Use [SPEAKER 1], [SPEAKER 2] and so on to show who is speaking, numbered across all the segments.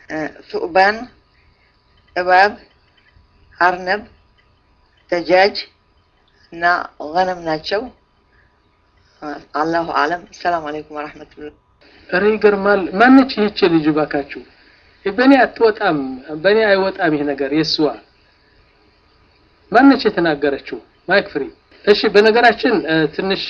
[SPEAKER 1] ሱዕባን፣ እባብ፣ አርነብ፣ ደጃጅ እና ገነም ናቸው። አላሁ አለም። ሰላም አለይኩም ወረሕመቱላህ።
[SPEAKER 2] ኧረ ይገርማል። ማነች ይህች ልጅ ባካችሁ? በእኔ አትወጣም፣ በእኔ አይወጣም ይህ ነገር የእስዋ ማነች የተናገረችው? ማይክ ፍሪ። እሺ፣ በነገራችን ትንሽ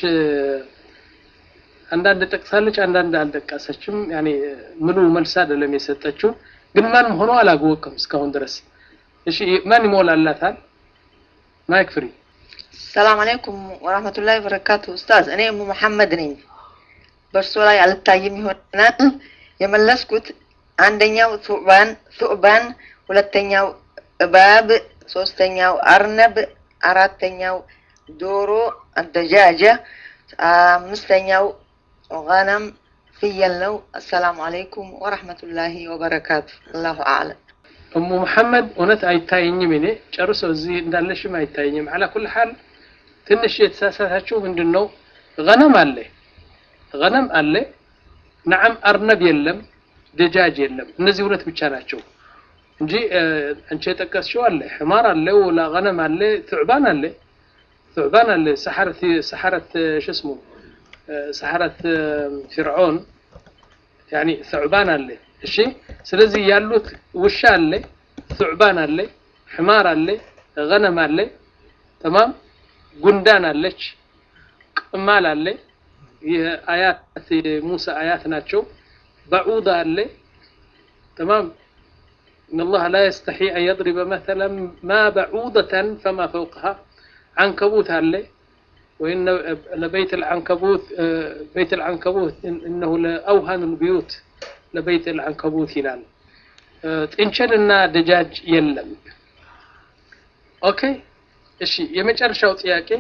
[SPEAKER 2] አንዳንድ ጠቅሳለች፣ አንዳንድ አልጠቀሰችም። ያኔ ምሉ መልስ አይደለም የሰጠችው፣ ግን ማን ሆኖ አላወቅም እስካሁን ድረስ። እሺ፣ ማን ይሞላላታል? ማይክ ፍሪ።
[SPEAKER 1] ሰላም አለይኩም ወራህመቱላሂ ወበረካቱ። ኡስታዝ እኔ እሙ መሐመድ ነኝ። በእርሶ ላይ አልታይም ይሆናል የመለስኩት አንደኛው ሱዕባን ሱዕባን፣ ሁለተኛው እባብ፣ ሶስተኛው አርነብ፣ አራተኛው ዶሮ አደጃጀ፣ አምስተኛው ገነም ፍየል ነው። አሰላሙ አለይኩም ወራህመቱላሂ ወበረካቱ። አላሁ አዕለም።
[SPEAKER 2] እሙ መሐመድ እውነት አይታየኝም። እኔ ጨርሶ እዚህ እንዳለሽም አይታየኝም። አላ ኩል ሐል ትንሽ የተሳሳታችሁ ምንድን ነው? ገነም አለ ገነም አለ። ነዓም አርነብ የለም፣ ደጃጅ የለም። እነዚህ ሁለት ብቻ ናቸው እንጂ አንቺ የጠቀስሽው አለ፣ ሕማር አለ፣ ወላ ገነም አለ፣ ቱዕባን አለ፣ ቱዕባን አለ። ሰሐረት ሰሐረት شو اسمه ሰሐረት ፊርዖን ያኒ ቱዕባን አለ። እሺ ስለዚህ ያሉት ውሻ አለ፣ ቱዕባን አለ፣ ሕማር አለ፣ ገነም አለ። ተማም ጉንዳን አለች፣ ቅማል አለ። የአያት የሙሳ አያት ናቸው። በዑዳ አለ። ተማም إن الله لا يستحي أن يضرب مثلا ما بعوضة فما فوقها عنكبوت አለ وإن لبيت العنكبوت بيت العنكبوت إنه لأوهن البيوت ለበይት العنكبوت ይላል። ጥንቸልና ደጃጅ የለም። ኦኬ እሺ፣ የመጨረሻው ጥያቄ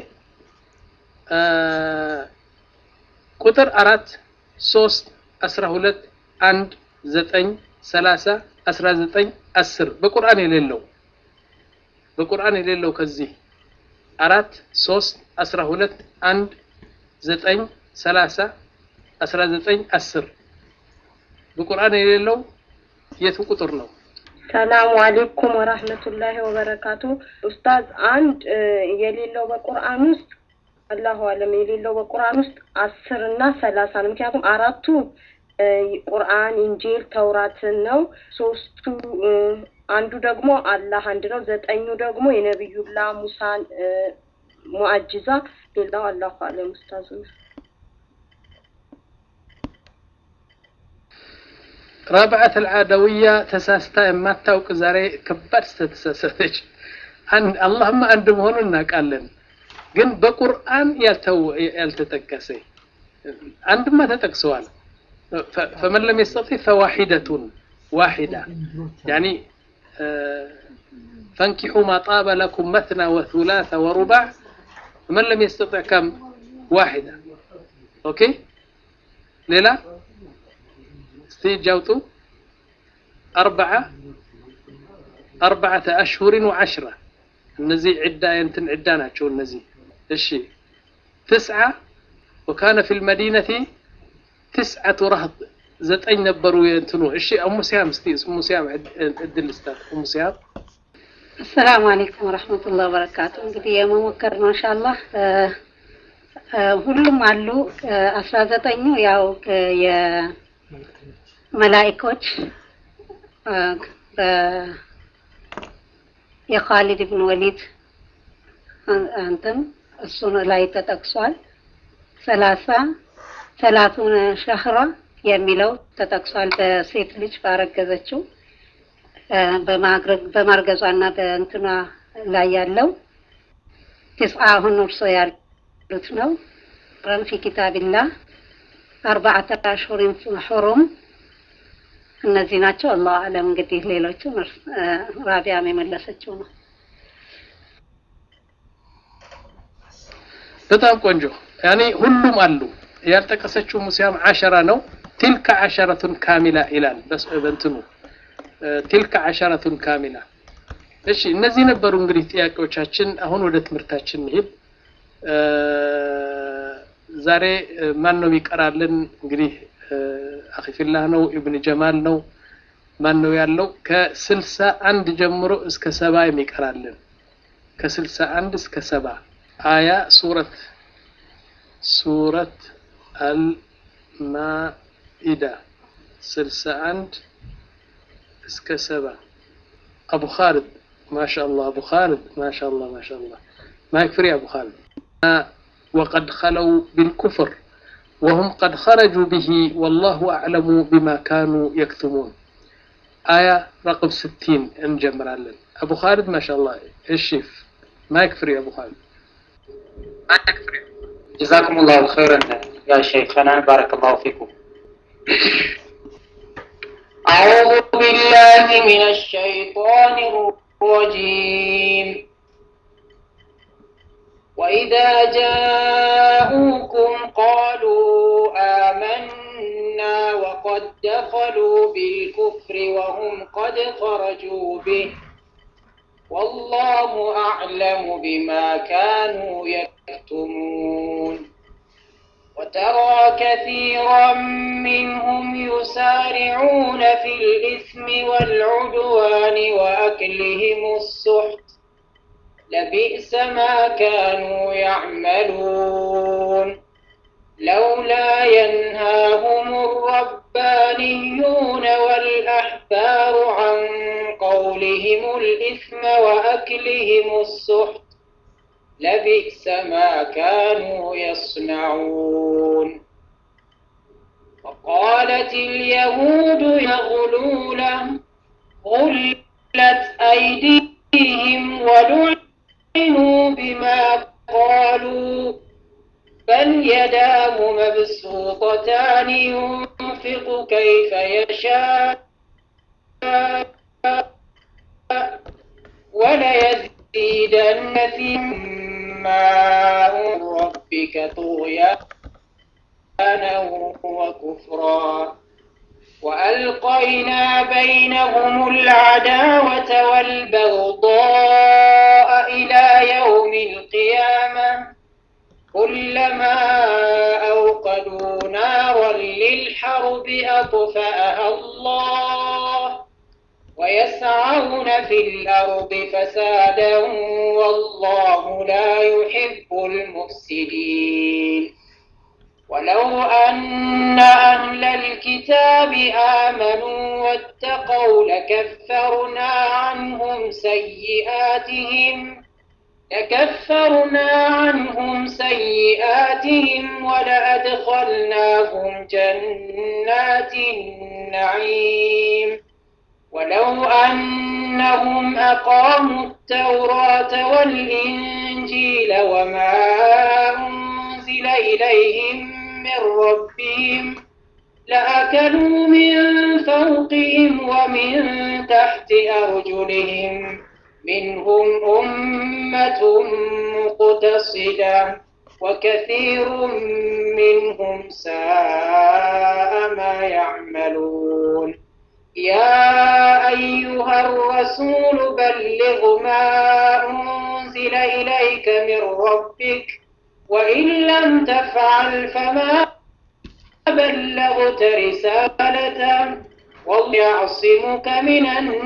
[SPEAKER 2] ቁጥር አራት ሶስት አስራ ሁለት አንድ ዘጠኝ ሰላሳ አስራ ዘጠኝ አስር በቁርአን የሌለው በቁርአን የሌለው ከዚህ አራት ሶስት አስራ ሁለት አንድ ዘጠኝ ሰላሳ አስራ ዘጠኝ አስር በቁርአን የሌለው የቱ ቁጥር ነው?
[SPEAKER 3] ሰላሙ አሌይኩም ወራህመቱላሂ ወበረካቱ። ኡስታዝ አንድ የሌለው በቁርአን ውስጥ አላሁ አለም የሌለው በቁርአን ውስጥ አስር እና ሰላሳ ነው። ምክንያቱም አራቱ ቁርአን፣ ኢንጂል፣ ተውራትን ነው። ሶስቱ አንዱ ደግሞ አላህ አንድ ነው። ዘጠኙ ደግሞ የነቢዩላ ሙሳን ሙአጅዛ፣ ሌላው አላሁ አለም ኡስታዝ ነው።
[SPEAKER 2] ረብዓት አልዓደውያ ተሳስታ የማታውቅ ዛሬ ከባድ ስተተሳሰተች። አላህማ አንድ መሆኑን እናውቃለን፣ ግን በቁርአን ያልተጠቀሰ አንድማ ተጠቅሰዋል። ፈመን ለም የስተጢዕ ፈዋሒደቱን ዋሒዳ ያኒ ፈንኪሑ ማ ጣበ ለኩም መትና ወሱላሰ ወሩባዕ ፈመን ለም የስተጢዕ ከም ዋሒዳ ኦኬ ሌላ እስቲ እጅ አውጡ። አርበዓ አርበዓተ አሽሁሪን ወዓሽራ እነዚህ ዒዳ የእንትን ዒዳ ናቸው እነዚህ። እሺ ትስዓ ወካነ ፊ ልመዲነቲ ትስዓቱ ረህጥ ዘጠኝ ነበሩ የእንትኑ። እሺ እሙ ሲያም እስቲ እሙ ሲያም እድል ስታት እሙ ሲያም
[SPEAKER 4] አሰላሙ አለይኩም ወረህመቱላህ ወበረካቱ። እንግዲህ የመሞከር ነው ኢንሻአላህ። ሁሉም አሉ። አስራ ዘጠኙ ያው የመላኢኮች የኻሊድ ብን ወሊድ አንተም እሱን ላይ ተጠቅሷል። ሰላሳ ሰላቱን ሸህራ የሚለው ተጠቅሷል። በሴት ልጅ ባረገዘችው በማርገዟና በእንትኗ ላይ ያለው ትስዓ አሁን እርሶ ያሉት ነው። ረን ፊ ኪታቢላህ አርባዓተ አሽሁሪን ሑሩም እነዚህ ናቸው። አላሁ አለም። እንግዲህ ሌሎቹ ራቢያም የመለሰችው ነው።
[SPEAKER 2] በጣም ቆንጆ ያኔ ሁሉም አሉ። ያልጠቀሰችው ሙሲያም አሸራ ነው። ቲልከ አሸረቱን ካሚላ ይላል በእንትኑ ቲልከ አሸረቱን ካሚላ። እሺ እነዚህ ነበሩ እንግዲህ ጥያቄዎቻችን። አሁን ወደ ትምህርታችን እንሂድ። ዛሬ ማን ነው የሚቀራልን? እንግዲህ አኺፊላህ ነው፣ ኢብን ጀማል ነው፣ ማን ነው ያለው? ከስልሳ አንድ ጀምሮ እስከ ሰባ የሚቀራልን ከስልሳ አንድ እስከ ሰባ አያ ሱረት ሱረት አልማኢዳ ስልሳ አንድ እስከ ሰባ አቡ ኻልድ ማሻአላህ አቡ ኻልድ ማሻአላህ ማሻአላህ ማይክፍሪ አቡ ኻልድ وقد خلوا بالكفر وهم قد خرجوا به والله أعلم بما كانوا يكتمون آية رقم ستين انجمرالن أبو خالد ما شاء الله الشيف ما يكفري أبو خالد
[SPEAKER 5] جزاكم الله خيرا يا شيخنا بارك الله فيكم
[SPEAKER 6] أعوذ بالله من الشيطان الرجيم وإذا جاءوكم قالوا آمنا وقد دخلوا بالكفر وهم قد خرجوا به والله أعلم بما كانوا يكتمون وترى كثيرا منهم يسارعون في الإثم والعدوان وأكلهم السحت لبئس ما كانوا يعملون لولا ينهاهم الربانيون والأحبار عن قولهم الإثم وأكلهم السحت لبئس ما كانوا يصنعون وقالت اليهود يغلون غلت أيديهم ولعنوا بما قالوا بل يداه مبسوطتان ينفق كيف يشاء وليزيدن ما ربك طغيانا وكفرا وألقينا بينهم العداوة والبغضاء إلى يوم القيامة كلما أوقدوا نارا للحرب أطفأها الله ويسعون في الأرض فسادا والله لا يحب المفسدين ولو أن أهل الكتاب آمنوا واتقوا لكفرنا عنهم سيئاتهم لكفرنا عنهم سيئاتهم ولأدخلناهم جنات النعيم ولو أنهم أقاموا التوراة والإنجيل وما أنزل إليهم من ربهم لأكلوا من فوقهم ومن تحت أرجلهم منهم أمة مقتصدة وكثير منهم ساء ما يعملون يا أيها الرسول بلغ ما أنزل إليك من ربك وإن لم تفعل فما بلغت رسالته والله يعصمك من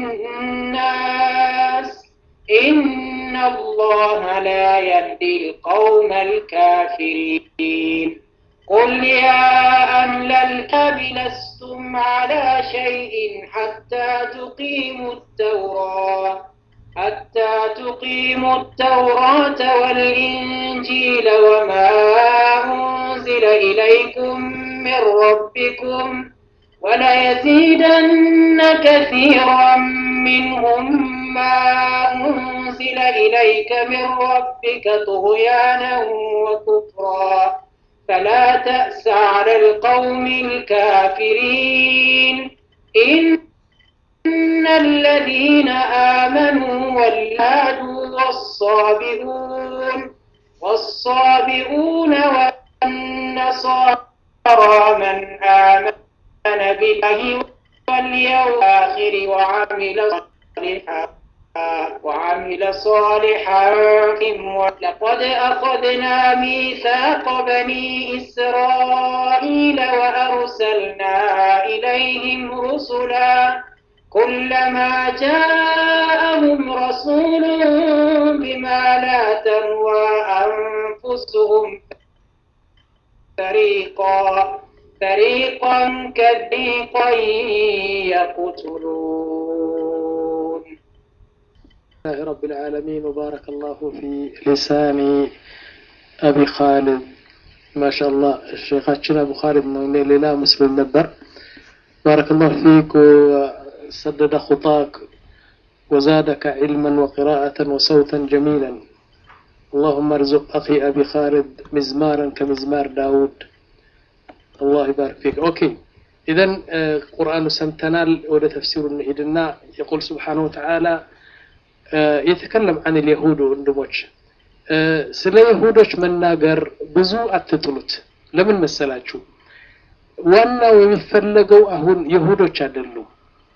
[SPEAKER 6] الناس إن الله لا يهدي القوم الكافرين قل يا أهل الكتاب لستم على شيء حتى تقيموا التوراة حتى تقيموا التوراة والإنجيل وما أنزل إليكم من ربكم وليزيدن كثيرا منهم ما أنزل إليك من ربك طغيانا وكفرا فلا تأس على القوم الكافرين إن الذين آمنوا والهادوا والصابئون والصابئون والنصارى من آمن بالله واليوم الآخر وعمل صالحا وعمل صالحا لقد أخذنا ميثاق بني إسرائيل وأرسلنا إليهم رسلا كلما جاءهم رسول بما لا تهوى أنفسهم فريقا فريقا كفريقا يقتلون
[SPEAKER 2] لله رب العالمين وبارك الله في لسان أبي خالد ما شاء الله الشيخاتنا أبو خالد من لا مسلم نبر بارك الله فيك وسدد خطاك وزادك علما وقراءة وصوتا جميلا اللهم ارزق أخي أبي خالد مزمارا كمزمار داود الله يبارك فيك أوكي إذا قرآن سمتنال ولا تفسير النهيدنا يقول سبحانه وتعالى የተከለም አን ልየሁድ ወንድሞች ስለ ይሁዶች መናገር ብዙ አትጥሉት ለምን መሰላችሁ ዋናው የሚፈለገው አሁን ይሁዶች አይደሉም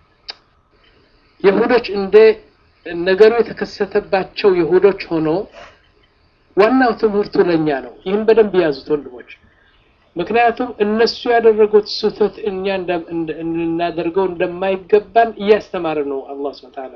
[SPEAKER 2] ይሁዶች እንደ ነገሩ የተከሰተባቸው ይሁዶች ሆኖ ዋናው ትምህርቱ ለኛ ነው ይህን በደንብ ያዙት ወንድሞች ምክንያቱም እነሱ ያደረጉት ስህተት እኛ እናደርገው እንደማይገባን እያስተማረ ነው አላህ ስብሐ ተዓላ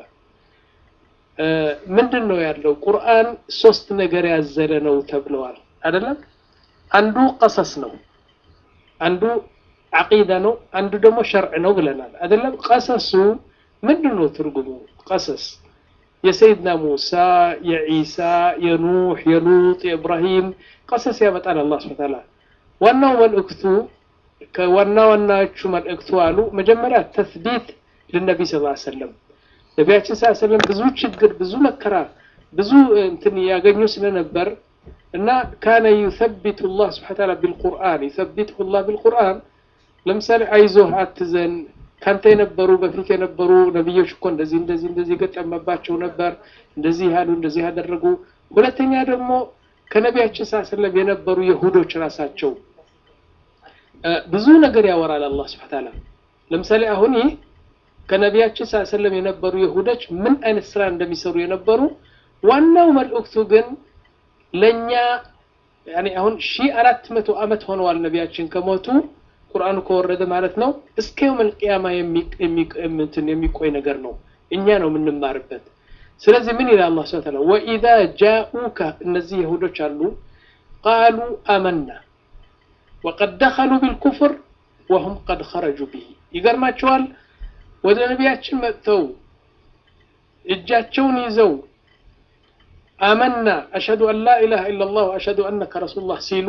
[SPEAKER 2] ምንድን ነው ያለው ቁርአን ሶስት ነገር ያዘለ ነው ተብለዋል አይደለም አንዱ ቀሰስ ነው አንዱ አቂዳ ነው አንዱ ደግሞ ሸርዕ ነው ብለናል አይደለም ቀሰሱ ምንድን ነው ትርጉሙ ቀሰስ የሰይድና ሙሳ የዒሳ የኑህ የሉጥ የኢብራሂም ቀሰስ ያመጣል አላህ ስብሐ ተዓላ ዋናው መልእክቱ ከዋና ዋናዎቹ መልእክቱ አሉ መጀመሪያ ተስቢት ለነቢ ስ ሰለም ነቢያችን ስ ሰለም ብዙ ችግር ብዙ መከራ ብዙ እንትን ያገኙ ስለነበር እና ካነ ዩሰቢቱ ላህ ስብሓ ታላ ቢልቁርአን ዩሰቢትሁ ላህ ቢልቁርአን ለምሳሌ አይዞህ አትዘን ካንተ የነበሩ በፊት የነበሩ ነቢዮች እኮ እንደዚህ እንደዚህ እንደዚህ ገጠመባቸው ነበር እንደዚህ ያሉ እንደዚህ ያደረጉ ሁለተኛ ደግሞ ከነቢያችን ስ ሰለም የነበሩ የሁዶች ራሳቸው ብዙ ነገር ያወራል አላህ ስብሓ ታላ ለምሳሌ አሁን ይህ ከነቢያችን ስ ሰለም የነበሩ ይሁዶች ምን አይነት ስራ እንደሚሰሩ የነበሩ ዋናው መልእክቱ ግን ለእኛ አሁን ሺ አራት መቶ ዓመት ሆነዋል ነቢያችን ከሞቱ ቁርአኑ ከወረደ ማለት ነው እስከ የውመል ቅያማ የሚቆይ ነገር ነው እኛ ነው የምንማርበት ስለዚህ ምን ይላል አላህ ስብሐ ተዓላ ወኢዛ ጃኡከ እነዚህ ይሁዶች አሉ ቃሉ አመና ወቀድ ደኸሉ ቢልኩፍር ወሁም ቀድ ኸረጁ ብሂ ይገርማቸዋል ወደ ነቢያችን መጥተው እጃቸውን ይዘው አመና አሽሀዱ አን ላ ኢላሃ ኢላላህ ወአሽሀዱ አነከ ረሱሉላህ ሲሉ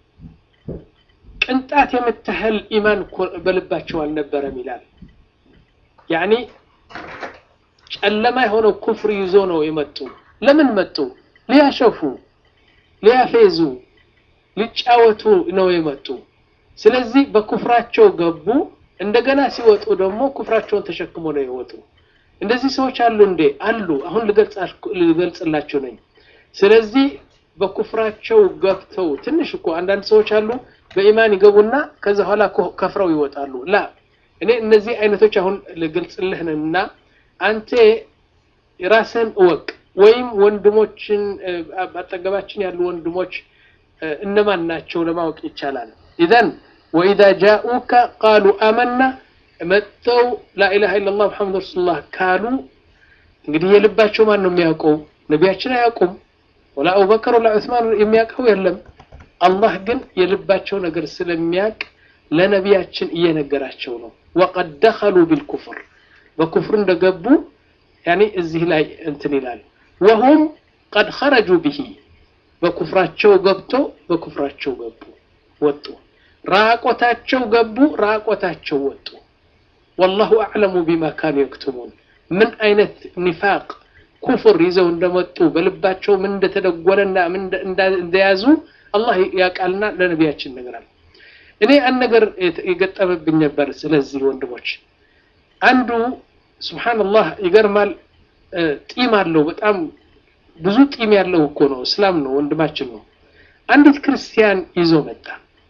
[SPEAKER 2] ቅንጣት የምታህል ኢማን በልባቸው አልነበረም ይላል ያኒ ጨለማ የሆነው ኩፍር ይዞ ነው የመጡ ለምን መጡ ሊያሸፉ ሊያፌዙ ሊጫወቱ ነው የመጡ ስለዚህ በኩፍራቸው ገቡ እንደገና ሲወጡ ደግሞ ኩፍራቸውን ተሸክሞ ነው የወጡ እንደዚህ ሰዎች አሉ እንዴ አሉ አሁን ልገልጽላችሁ ነኝ ስለዚህ በኩፍራቸው ገብተው ትንሽ እኮ አንዳንድ ሰዎች አሉ በኢማን ይገቡና ከዛ በኋላ ከፍረው ይወጣሉ ላ እኔ እነዚህ አይነቶች አሁን ልገልጽልህ እና አንተ ራስህን እወቅ ወይም ወንድሞችን አጠገባችን ያሉ ወንድሞች እነማን ናቸው ለማወቅ ይቻላል ኢዘን ወኢዛ ጃኡከ ቃሉ አመና መጥተው ላኢላሃ ኢላላህ ሙሐመድ ረሱሉላህ ካሉ እንግዲህ የልባቸው ማን ነው የሚያውቀው ነቢያችን አያውቁም ወላ አቡበከር ወላ ዑስማን የሚያውቀው የለም አላህ ግን የልባቸው ነገር ስለሚያውቅ ለነቢያችን እየነገራቸው ነው ወቀድ ደኸሉ ቢልኩፍር በኩፍር እንደገቡ ያኔ እዚህ ላይ እንትን ይላል ወሁም ቀድ ኸረጁ ብሂ በኩፍራቸው ገብቶ በኩፍራቸው ገቡ ወጡ ራቆታቸው ገቡ ራቆታቸው ወጡ ወላሁ አዕለሙ ቢማ ካኑ የክቱሙን ምን አይነት ኒፋቅ ኩፍር ይዘው እንደመጡ በልባቸው ምን እንደተደጎለና ምን እንደያዙ አላህ ያውቃልና ለነቢያችን ነገራል እኔ አንድ ነገር የገጠመብኝ ነበር ስለዚህ ወንድሞች አንዱ ስብሓንላህ ይገርማል ጢም አለው በጣም ብዙ ጢም ያለው እኮ ነው እስላም ነው ወንድማችን ነው አንዲት ክርስቲያን ይዞ መጣ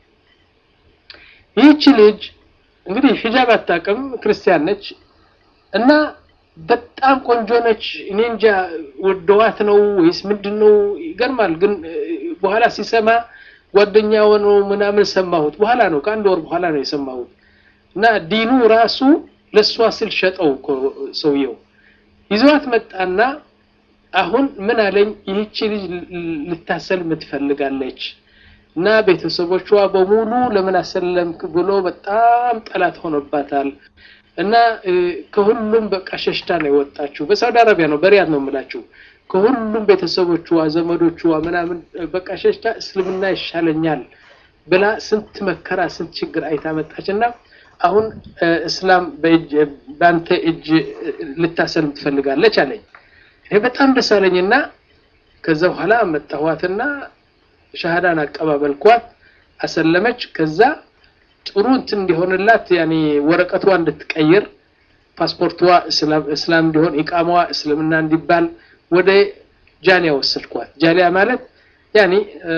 [SPEAKER 2] ይህች ልጅ እንግዲህ ሂጃብ አታውቅም ክርስቲያን ነች እና በጣም ቆንጆ ነች እኔ እንጃ ወደዋት ነው ወይስ ምንድን ነው ይገርማል ግን በኋላ ሲሰማ ጓደኛው ነው ምናምን ሰማሁት በኋላ ነው ከአንድ ወር በኋላ ነው የሰማሁት እና ዲኑ ራሱ ለእሷ ስል ሸጠው እኮ ሰውየው ይዘዋት መጣና አሁን ምን አለኝ ይህቺ ልጅ ልታሰልም ትፈልጋለች እና ቤተሰቦቿ በሙሉ ለምን አሰለምክ ብሎ በጣም ጠላት ሆኖባታል እና ከሁሉም በቃ ሸሽታ ነው የወጣችው በሳውዲ አረቢያ ነው በሪያድ ነው የምላችሁ ከሁሉም ቤተሰቦቿ ዘመዶቿ ምናምን በቃ ሸሽታ እስልምና ይሻለኛል ብላ ስንት መከራ ስንት ችግር አይታ መጣች እና አሁን እስላም በአንተ እጅ ልታሰልም ትፈልጋለች አለኝ ይሄ በጣም ደስ አለኝና ከዛ በኋላ መጣኋትና ሻሃዳን አቀባበልኳት አሰለመች ከዛ ጥሩ እንትን እንዲሆንላት ያኔ ወረቀቷ እንድትቀይር ፓስፖርቷ እስላም እንዲሆን ኢቃማዋ እስልምና እንዲባል ወደ ጃሊያ ወሰድኳት ጃሊያ ማለት ያኔ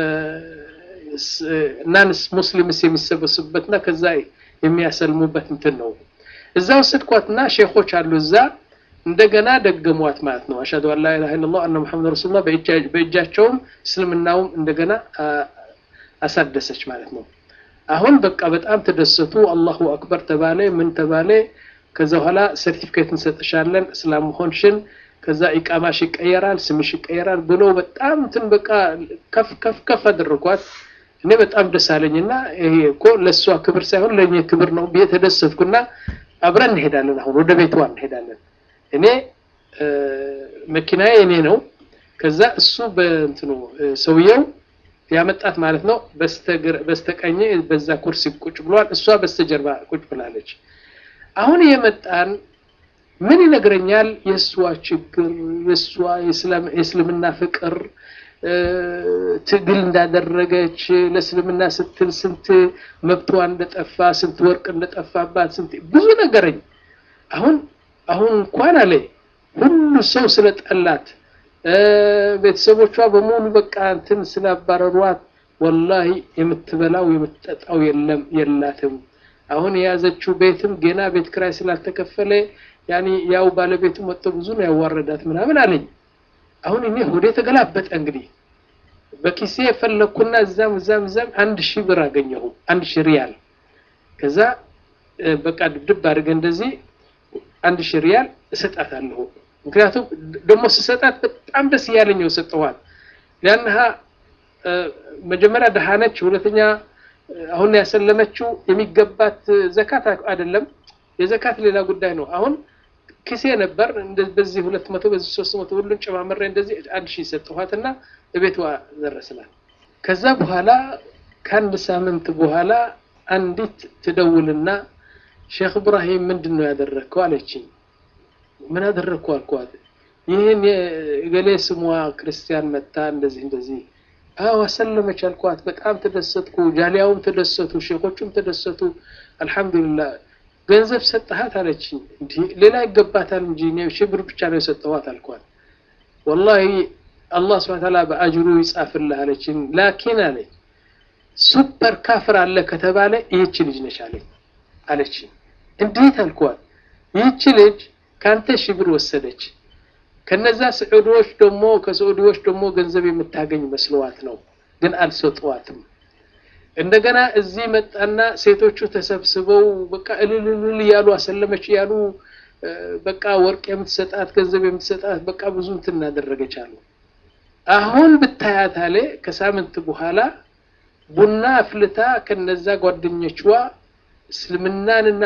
[SPEAKER 2] ናንስ ሙስሊምስ የሚሰበስቡበትና ከዛ የሚያሰልሙበት እንትን ነው እዛ ወሰድኳትና ሼኾች አሉ እዛ እንደገና ደገሟት ማለት ነው አሽሀዱ አን ላ ኢላሀ ኢለላህ አነ ሙሐመድ ረሱሉላህ በእጃቸውም እስልምናውም እንደገና አሳደሰች ማለት ነው አሁን በቃ በጣም ተደሰቱ አላሁ አክበር ተባለ ምን ተባለ ከዛ በኋላ ሰርቲፊኬት እንሰጥሻለን እስላም መሆንሽን ከዛ ኢቃማሽ ይቀየራል ስምሽ ይቀየራል ብሎ በጣም እንትን በቃ ከፍ ከፍ ከፍ አደረኳት እኔ በጣም ደስ አለኝና ይሄ እኮ ለእሷ ክብር ሳይሆን ለእኔ ክብር ነው ብዬ ተደሰትኩና አብረን እንሄዳለን አሁን ወደ ቤቷ እንሄዳለን እኔ መኪናዬ እኔ ነው ከዛ እሱ በእንትኑ ሰውየው ያመጣት ማለት ነው በስተቀኝ በዛ ኩርሲ ቁጭ ብሏል እሷ በስተጀርባ ቁጭ ብላለች አሁን የመጣን ምን ይነግረኛል የእሷ ችግር የእሷ የእስልምና ፍቅር ትግል እንዳደረገች ለእስልምና ስትል ስንት መብቷ እንደጠፋ ስንት ወርቅ እንደጠፋባት ስንት ብዙ ነገረኝ አሁን አሁን እንኳን አለ ሁሉ ሰው ስለጠላት ቤተሰቦቿ በሙሉ በቃ እንትን ስላባረሯት ወላሂ የምትበላው የምትጠጣው የለም የላትም አሁን የያዘችው ቤትም ገና ቤት ክራይ ስላልተከፈለ ያኒ ያው ባለቤቱ መጥቶ ብዙ ነው ያዋረዳት ምናምን አለኝ አሁን እኔ ሆዴ ተገላበጠ እንግዲህ በኪሴ የፈለኩና እዛም እዛም እዛም አንድ ሺህ ብር አገኘሁ አንድ ሺህ ሪያል ከዛ በቃ ድብድብ አድርገ እንደዚህ አንድ ሺህ ሪያል እሰጣታለሁ ምክንያቱም ደግሞ ስሰጣት በጣም ደስ እያለኝ ነው ሰጠኋት ያንሃ መጀመሪያ ደሃ ነች ሁለተኛ አሁን ያሰለመችው የሚገባት ዘካት አይደለም የዘካት ሌላ ጉዳይ ነው አሁን ኪሴ ነበር በዚህ ሁለት መቶ በዚህ ሶስት መቶ ሁሉን ጨማምሬ እንደዚህ አንድ ሺህ ሰጠኋትና እቤቷ ደረስናል ከዛ በኋላ ከአንድ ሳምንት በኋላ አንዲት ትደውልና ሼክ እብራሂም ምንድን ነው ያደረግከው አለችኝ ምን አደረግኩ አልኳት ይህን የገሌ ስሟ ክርስቲያን መታ እንደዚህ እንደዚህ አዎ አሰለመች አልኳት በጣም ተደሰትኩ ጃሊያውም ተደሰቱ ሼኮቹም ተደሰቱ አልহামዱሊላህ ገንዘብ ሰጠሃት አለችኝ እንዲህ ሌላ ይገባታል እንጂ እኔ ሺህ ብር ብቻ ነው የሰጠኋት አልኳት ወላሂ አላህ ስብሐ ተዓላ በአጅሩ ይጻፍልህ አለችኝ ላኪን አለች ሱፐር ካፍር አለ ከተባለ ይህች ልጅ ነች አለኝ አለችኝ እንዴት አልኳት ይህች ልጅ ካንተ ሺህ ብር ወሰደች ከነዛ ስዑዲዎች ደግሞ ከስዑዲዎች ደግሞ ገንዘብ የምታገኝ መስለዋት ነው ግን አልሰጠዋትም እንደገና እዚህ መጣና ሴቶቹ ተሰብስበው በቃ እልልልል እያሉ አሰለመች እያሉ በቃ ወርቅ የምትሰጣት ገንዘብ የምትሰጣት በቃ ብዙ እንትን እናደረገች አሉ አሁን ብታያት አለ ከሳምንት በኋላ ቡና አፍልታ ከነዛ ጓደኞችዋ እስልምናንና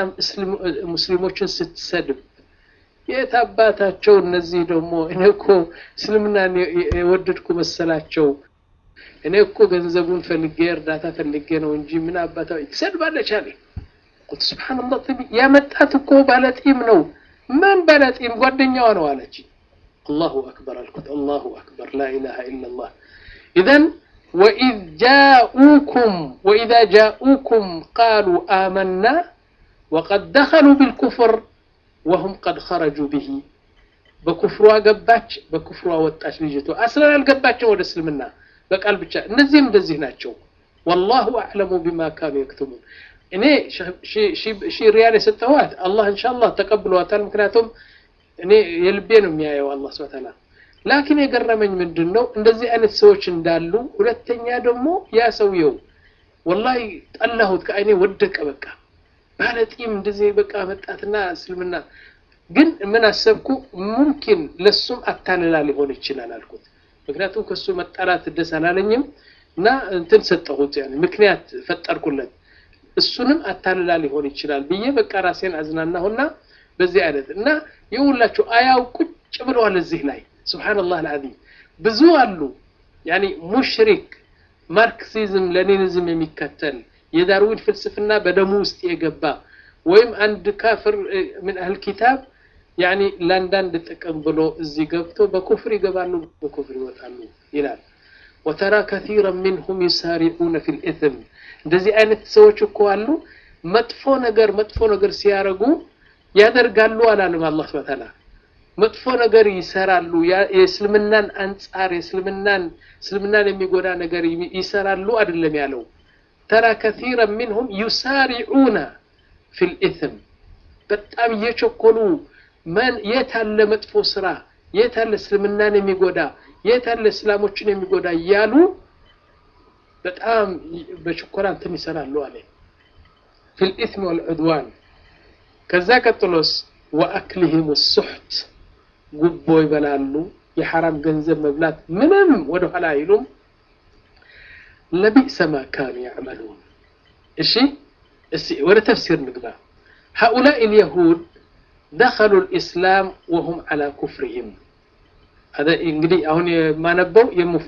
[SPEAKER 2] ሙስሊሞችን ስትሰድብ የት አባታቸው እነዚህ ደግሞ እኔ እኮ እስልምናን የወደድኩ መሰላቸው እኔ እኮ ገንዘቡን ፈልጌ እርዳታ ፈልጌ ነው እንጂ ምን አባታ ትሰድባለች አለ ቁልት ስብሓንላህ ያመጣት እኮ ባለጢም ነው ማን ባለጢም ጓደኛዋ ነው አለች አላሁ አክበር አልኩት አላሁ አክበር ላ ኢላሃ ኢላላህ ኢዘን وإذ جاءوكم وإذا جاءوكم قالوا آمنا وقد دخلوا بالكفر وهم قد خرجوا به በኩፍሯ ገባች በኩፍሯ ወጣች ልጅቷ አስለን አልገባቸው ወደ እስልምና በቃል ብቻ እነዚህም እንደዚህ ናቸው ወላሁ አዕለሙ ቢማ ካኑ የክትሙን እኔ ሺ ሪያል የሰጠኋት አላህ እንሻላህ ተቀብሏታል ምክንያቱም እኔ የልቤ ነው የሚያየው አላህ ስብሐ ተዓላ ላኪን የገረመኝ ምንድን ነው እንደዚህ አይነት ሰዎች እንዳሉ ሁለተኛ ደግሞ ያ ሰውየው ወላሂ ጠላሁት ከአይኔ ወደቀ በቃ ባለጢም እንደዚህ በቃ መጣትና እስልምና ግን ምን አሰብኩ ሙምኪን ለሱም አታልላ ሊሆን ይችላል አልኩት ምክንያቱም ከሱ መጣላት ደስ አላለኝም እና እንትን ሰጠሁት ያኔ ምክንያት ፈጠርኩለት እሱንም አታልላ ሊሆን ይችላል ብዬ በቃ ራሴን አዝናናሁና በዚህ አይነት እና የሁላችሁ አያው ቁጭ ብለዋል እዚህ ላይ ሱብሃንአላህ አልዓዚም ብዙ አሉ ያኒ ሙሽሪክ ማርክሲዝም ሌኒኒዝም የሚከተል የዳርዊን ፍልስፍና በደሙ ውስጥ የገባ ወይም አንድ ካፍር ምን አህል ኪታብ ያኒ ለአንዳንድ ጥቅም ብሎ እዚህ ገብቶ በኩፍር ይገባሉ በኩፍር ይወጣሉ ይላል ወተራ ከቲራ ሚንሁም ዩሳሪዑነ ፊ ልኢትም እንደዚህ አይነት ሰዎች እኮ አሉ መጥፎ ነገር መጥፎ ነገር ሲያረጉ ያደርጋሉ አላለም አላህ ስብሐ ተዓላ መጥፎ ነገር ይሰራሉ የእስልምናን አንጻር የእስልምናን እስልምናን የሚጎዳ ነገር ይሰራሉ አይደለም ያለው ተራ ከቲራ ሚንሁም ዩሳሪዑነ ፊ ልኢትም በጣም እየቸኮሉ መን የት አለ መጥፎ ስራ የት አለ እስልምናን የሚጎዳ የት አለ እስላሞችን የሚጎዳ እያሉ በጣም በችኮላ እንትን ይሰራሉ አለ ፊ ልኢትም ወልዑድዋን ከዛ ቀጥሎስ ወአክሊህም ሱሕት ጉቦ ይበላሉ የሐራም ገንዘብ መብላት ምንም ወደ ኋላ አይሉም ለቢእሰ ማ ካኑ ያዕመሉን እሺ እስቲ ወደ ተፍሲር ንግባ هؤلاء اليهود دخلوا الإسلام وهم على كفرهم هذا እንግዲህ አሁን የማነበው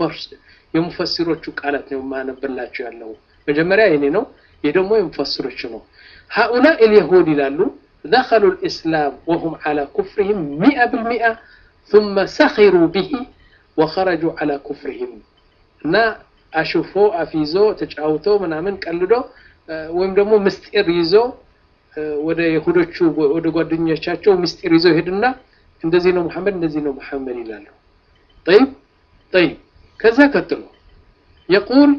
[SPEAKER 2] የሙፈሲሮቹ ቃላት ነው የማነበላቸው ያለው መጀመሪያ የኔ ነው ይህ ደግሞ የሙፈሲሮቹ ነው هؤلاء اليهود ይላሉ دخلوا الإسلام وهم على كفرهم مئة بالمئة ثم سخروا به وخرجوا على كفرهم እና አሽፎ አፊዞ ተጫውቶ ምናምን ቀልዶ ወይም ደግሞ ምስጢር ይዞ ወደ ይሁዶቹ ወደ ጓደኞቻቸው ምስጢር ይዘው ይሄድና እንደዚህ ነው መሐመድ እንደዚህ ነው መሐመድ ይላሉ طيب طيب ከዛ ቀጥሎ يقول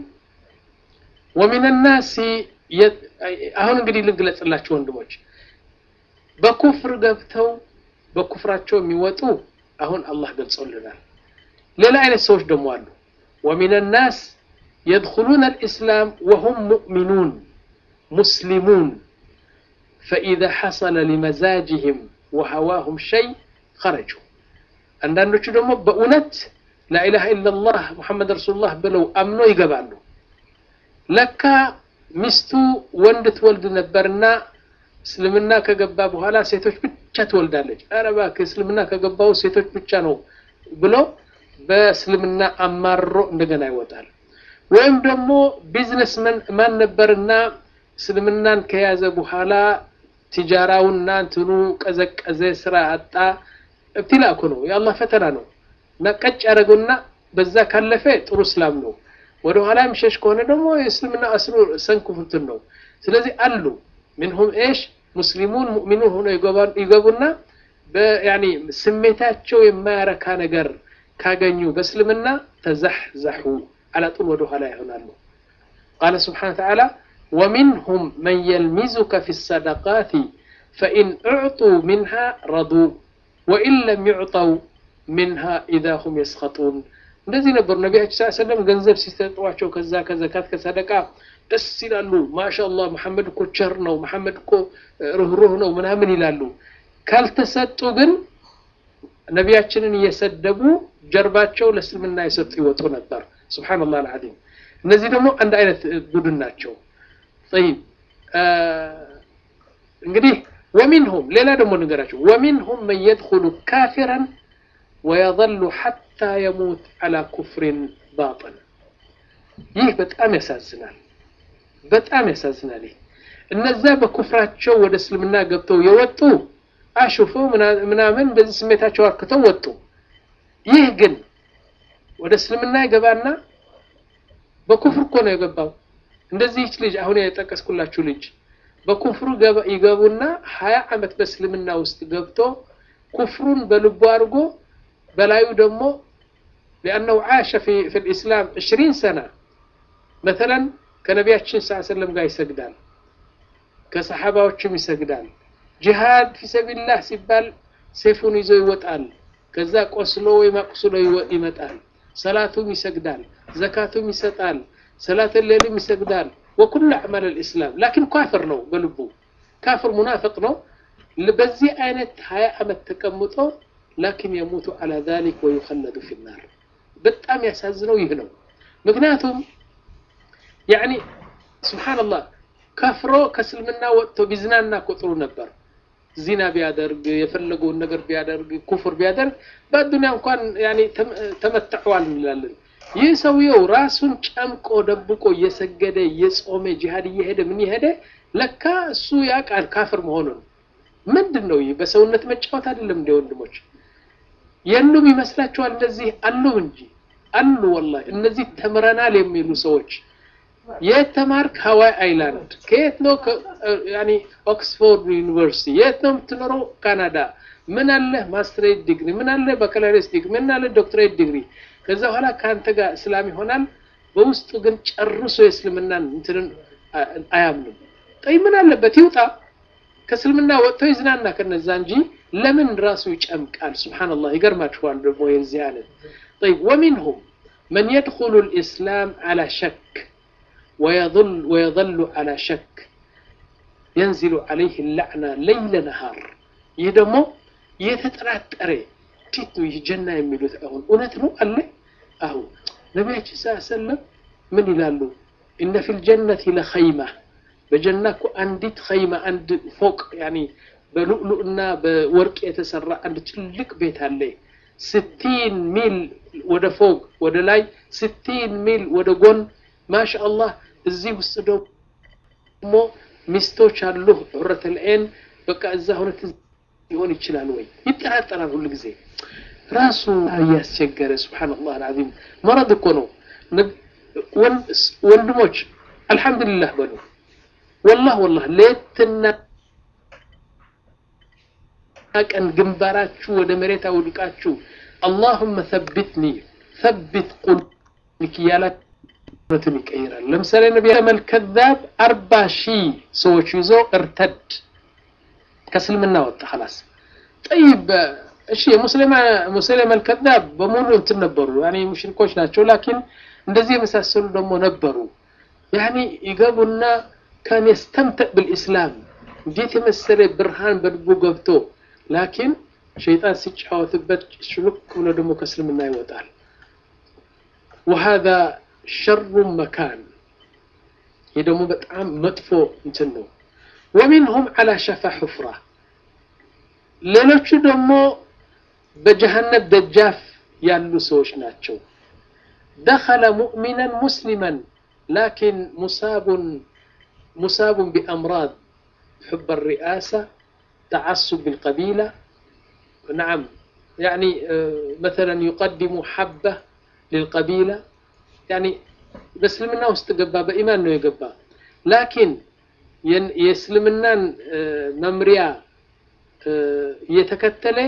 [SPEAKER 2] ومن الناس አሁን እንግዲህ ልግለጽላችሁ ወንድሞች በኩፍር ገብተው በኩፍራቸው የሚወጡ አሁን አላህ ገልጾልናል ሌላ አይነት ሰዎች ደግሞ አሉ ومن الناس يدخلون الإسلام وهم مؤمنون مسلمون فإذا حصل لمزاجهم وهواهم شيء خرجوا አንዳንዶቹ ደግሞ በእውነት ላኢላሃ ኢላላህ ሙሐመድ ረሱሉላህ ብለው አምኖ ይገባሉ ለካ ሚስቱ ወንድ ትወልድ ነበርና እስልምና ከገባ በኋላ ሴቶች ብቻ ትወልዳለች ኧረ እባክህ እስልምና ከገባው ሴቶች ብቻ ነው ብሎ በእስልምና አማሮ እንደገና ይወጣል ወይም ደግሞ ቢዝነስ ማን ነበርና እስልምናን ከያዘ በኋላ ቲጃራውና እንትኑ ቀዘቀዘ ስራ አጣ እብትላ እኮ ነው የአላህ ፈተና ነው እና ቀጭ ያደረገውና በዛ ካለፈ ጥሩ እስላም ነው ወደ ኋላ የሚሸሽ ከሆነ ደግሞ የእስልምና አስሩ ሰንኩፍትን ነው ስለዚህ አሉ ምንሁም ኤሽ ሙስሊሙን ሙእሚኑን ሆነው ይገቡና ያኒ ስሜታቸው የማያረካ ነገር ካገኙ በእስልምና ተዛሕዛሑ አላጡን ወደ ኋላ ይሆናሉ ቃለ ስብሓን ተዓላ ومنهم من يلمزك في الصدقات فإن أعطوا منها رضوا وإن لم يعطوا منها إذا هم يسخطون እንደዚህ ነበሩ ነቢያችን ስ ሰለም ገንዘብ ሲሰጧቸው ከዛ ከዘካት ከሰደቃ ደስ ይላሉ ማሻአላህ መሐመድ እኮ ቸር ነው መሐመድ እኮ ርህሩህ ነው ምናምን ይላሉ ካልተሰጡ ግን ነቢያችንን እየሰደቡ ጀርባቸው ለእስልምና የሰጡ ይወጡ ነበር ስብሓንላህ አልዓዚም እነዚህ ደግሞ አንድ አይነት ቡድን ናቸው طيب እንግዲህ ومنهم ሌላ ደግሞ ንገራቸው ومنهم من يدخل كافرا ويظل حتى يموت على كفر باطن ይህ በጣም ያሳዝናል በጣም ያሳዝናል ይህ እነዛ በኩፍራቸው ወደ እስልምና ገብተው የወጡ አሹፈው ምናምን በዚህ ስሜታቸው አርክተው ወጡ ይህ ግን ወደ እስልምና ይገባና በኩፍር እኮ ነው የገባው እንደዚህች ልጅ አሁን የጠቀስኩላችሁ ልጅ በኩፍሩ ይገቡና ሀያ አመት በእስልምና ውስጥ ገብቶ ኩፍሩን በልቡ አድርጎ በላዩ ደግሞ ሊአነው ዓሸ ፊ ልእስላም ዕሽሪን ሰና መተለን ከነቢያችን ስ ሰለም ጋር ይሰግዳል ከሰሓባዎችም ይሰግዳል ጂሃድ ፊ ሰቢልላህ ሲባል ሴፉን ይዞ ይወጣል ከዛ ቆስሎ ወይም አቁስሎ ይመጣል ሰላቱም ይሰግዳል ዘካቱም ይሰጣል ሰላት ሌሊም ይሰግዳል ወኩሉ አዕማል ልእስላም ላኪን ካፍር ነው በልቡ ካፍር ሙናፍቅ ነው በዚህ አይነት ሀያ ዓመት ተቀምጦ ላኪን የሙቱ አላ ዛሊክ ወዩኸለዱ ፊናር በጣም ያሳዝነው ይህ ነው ምክንያቱም ያኒ ስብሓንላህ ከፍሮ ከእስልምና ወጥቶ ቢዝናና ቁጥሩ ነበር ዚና ቢያደርግ የፈለገውን ነገር ቢያደርግ ኩፍር ቢያደርግ በአዱኒያ እንኳን ያኒ ተመትዐዋል እንላለን ይህ ሰውየው ራሱን ጨምቆ ደብቆ እየሰገደ እየጾመ ጂሃድ እየሄደ ምን የሄደ ለካ እሱ ያውቃል ካፍር መሆኑን ምንድን ነው ይህ በሰውነት መጫወት አይደለም እንደ ወንድሞች የሉም ይመስላችኋል እንደዚህ አሉ እንጂ አሉ ወላሂ እነዚህ ተምረናል የሚሉ ሰዎች የት ተማርክ ሀዋይ አይላንድ ከየት ነው ያኒ ኦክስፎርድ ዩኒቨርሲቲ የት ነው የምትኖረው ካናዳ ምን አለ ማስትሬት ዲግሪ ምን አለ ባካላሪስ ዲግሪ ምን አለ ዶክትሬት ዲግሪ ከዛ በኋላ ከአንተ ጋር እስላም ይሆናል በውስጡ ግን ጨርሶ የእስልምናን እንትንን አያምንም ጠይ ምን አለበት ይውጣ ከእስልምና ወጥቶ ይዝናና ከነዛ እንጂ ለምን ራሱ ይጨምቃል ስብሓንላህ ይገርማችኋል ደግሞ የዚህ አይነት طيب ومنهم من يدخل الإسلام على شك ويظل ويظل على شك ينزل عليه اللعنة ليل نهار يدمو يتتراتري تيتو يجنة يميلوت أهون أونتنو قال لي أهو نبي صلى الله عليه وسلم من يلالو إن في الجنة لخيمة በጀና እኮ አንዲት ኸይማ አንድ ፎቅ ያኒ በሉዕሉዕና በወርቅ የተሰራ አንድ ትልቅ ቤት አለ ስቲን ሚል ወደ ፎቅ ወደ ላይ ስቲን ሚል ወደ ጎን ማሻ አላህ እዚህ ውስጥ ደግሞ ሚስቶች አሉ ዑረት ልዐይን በቃ እዛ ሁነት ሊሆን ይችላል ወይ ይጠራጠራል ሁሉ ጊዜ ራሱ እያስቸገረ ስብሓንላህ አልዓዚም መረድ እኮ ነው ወንድሞች አልሐምዱሊላህ በሉ ወላህ ወላህ ሌትና ቀን ግንባራችሁ ወደ መሬት አውድቃችሁ አላሁመ ሰብትኒ ሰብት ቁልክ እያላችሁትን ይቀይራል ለምሳሌ ነቢ መልከዛብ አርባ ሺህ ሰዎች ይዞ እርተድ ከእስልምና ወጣ ኸላስ ጠይብ እሺ ሙስሊም አልከዛብ በሙሉ እንትን ነበሩ ያኒ ሙሽሪኮች ናቸው ላኪን እንደዚህ የመሳሰሉ ደግሞ ነበሩ ያኒ ይገቡና كان يستمتع بالإسلام እንዴት የመሰለ ብርሃን በልቡ ገብቶ ላኪን ሸይጣን ሲጫወትበት ሽሉክ ብሎ ደግሞ ከእስልምና ይወጣል وهذا شر مكان ይህ ደግሞ በጣም መጥፎ እንትን ነው ومنهم على شفا حفرة ሌሎቹ ደግሞ በጀሃነም ደጃፍ ያሉ ሰዎች ናቸው دخل مؤمنا مسلما لكن مصاب مصاب بأمراض حب الرئاسة تعصب بالقبيلة نعم يعني مثلا يقدم حبة للقبيلة يعني بسلمنا واستقبا بإيمان انه يقبا لكن يسلمنا ممريا يتكتله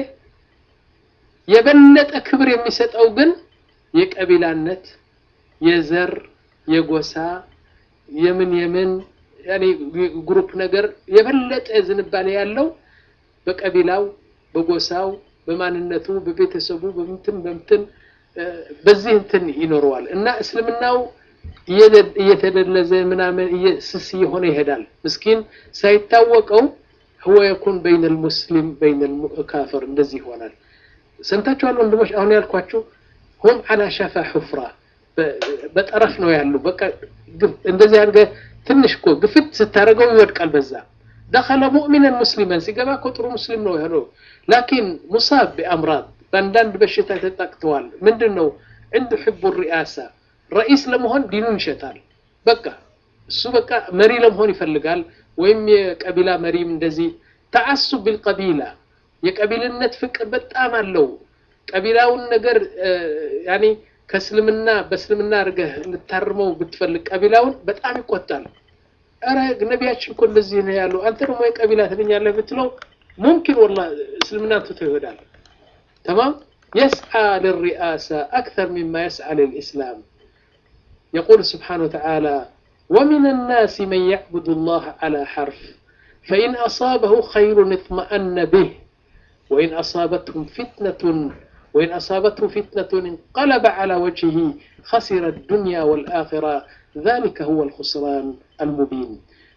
[SPEAKER 2] የበለጠ ክብር የሚሰጠው ግን የቀቢላነት የዘር የጎሳ የምን የምን ያኔ ግሩፕ ነገር የበለጠ ዝንባሌ ያለው በቀቢላው በጎሳው በማንነቱ በቤተሰቡ በምትን በምትን በዚህ እንትን ይኖረዋል እና እስልምናው እየተደለዘ ምናምን ስስ እየሆነ ይሄዳል ምስኪን ሳይታወቀው هو يكون بين المسلم بين الكافر እንደዚህ ይሆናል ሰምታችኋል ወንድሞች አሁን ያልኳችሁ هم على شفا حفرة በጠረፍ ነው ያሉ በቃ እንደዚህ አድርገህ ትንሽ እኮ ግፍት ስታደርገው ይወድቃል በዛ ደኸለ ሙእሚነን ሙስሊመን ሲገባ እኮ ጥሩ ሙስሊም ነው የሆነው ላኪን ሙሳብ ቢአምራድ በአንዳንድ በሽታ ተጠቅተዋል ምንድን ነው ዕንዱ ሕቡ ሪአሳ ረኢስ ለመሆን ዲኑን ይሸጣል በቃ እሱ በቃ መሪ ለመሆን ይፈልጋል ወይም የቀቢላ መሪም እንደዚህ ተዓሱብ ቢልቀቢላ የቀቢልነት ፍቅር በጣም አለው ቀቢላውን ነገር ያኔ ከእስልምና በእስልምና አድርገህ ልታርመው ብትፈልግ ቀቢላውን በጣም ይቆጣል ኧረ ነቢያችን እኮ እንደዚህ ነው ያሉ አንተ ደግሞ የቀቢላ ትለኛለህ ብትለው ሙምኪን ወላ እስልምና ትቶ ይሄዳል ተማም يسعى للرئاسة أكثر مما يسعى للإسلام يقول سبحانه وتعالى ومن الناس من يعبد الله على حرف فإن أصابه خير اطمأن به وإن أصابتهم فتنة وإن أصابته فتنة انقلب على وجهه خسر الدنيا والآخرة ذلك هو الخسران المبين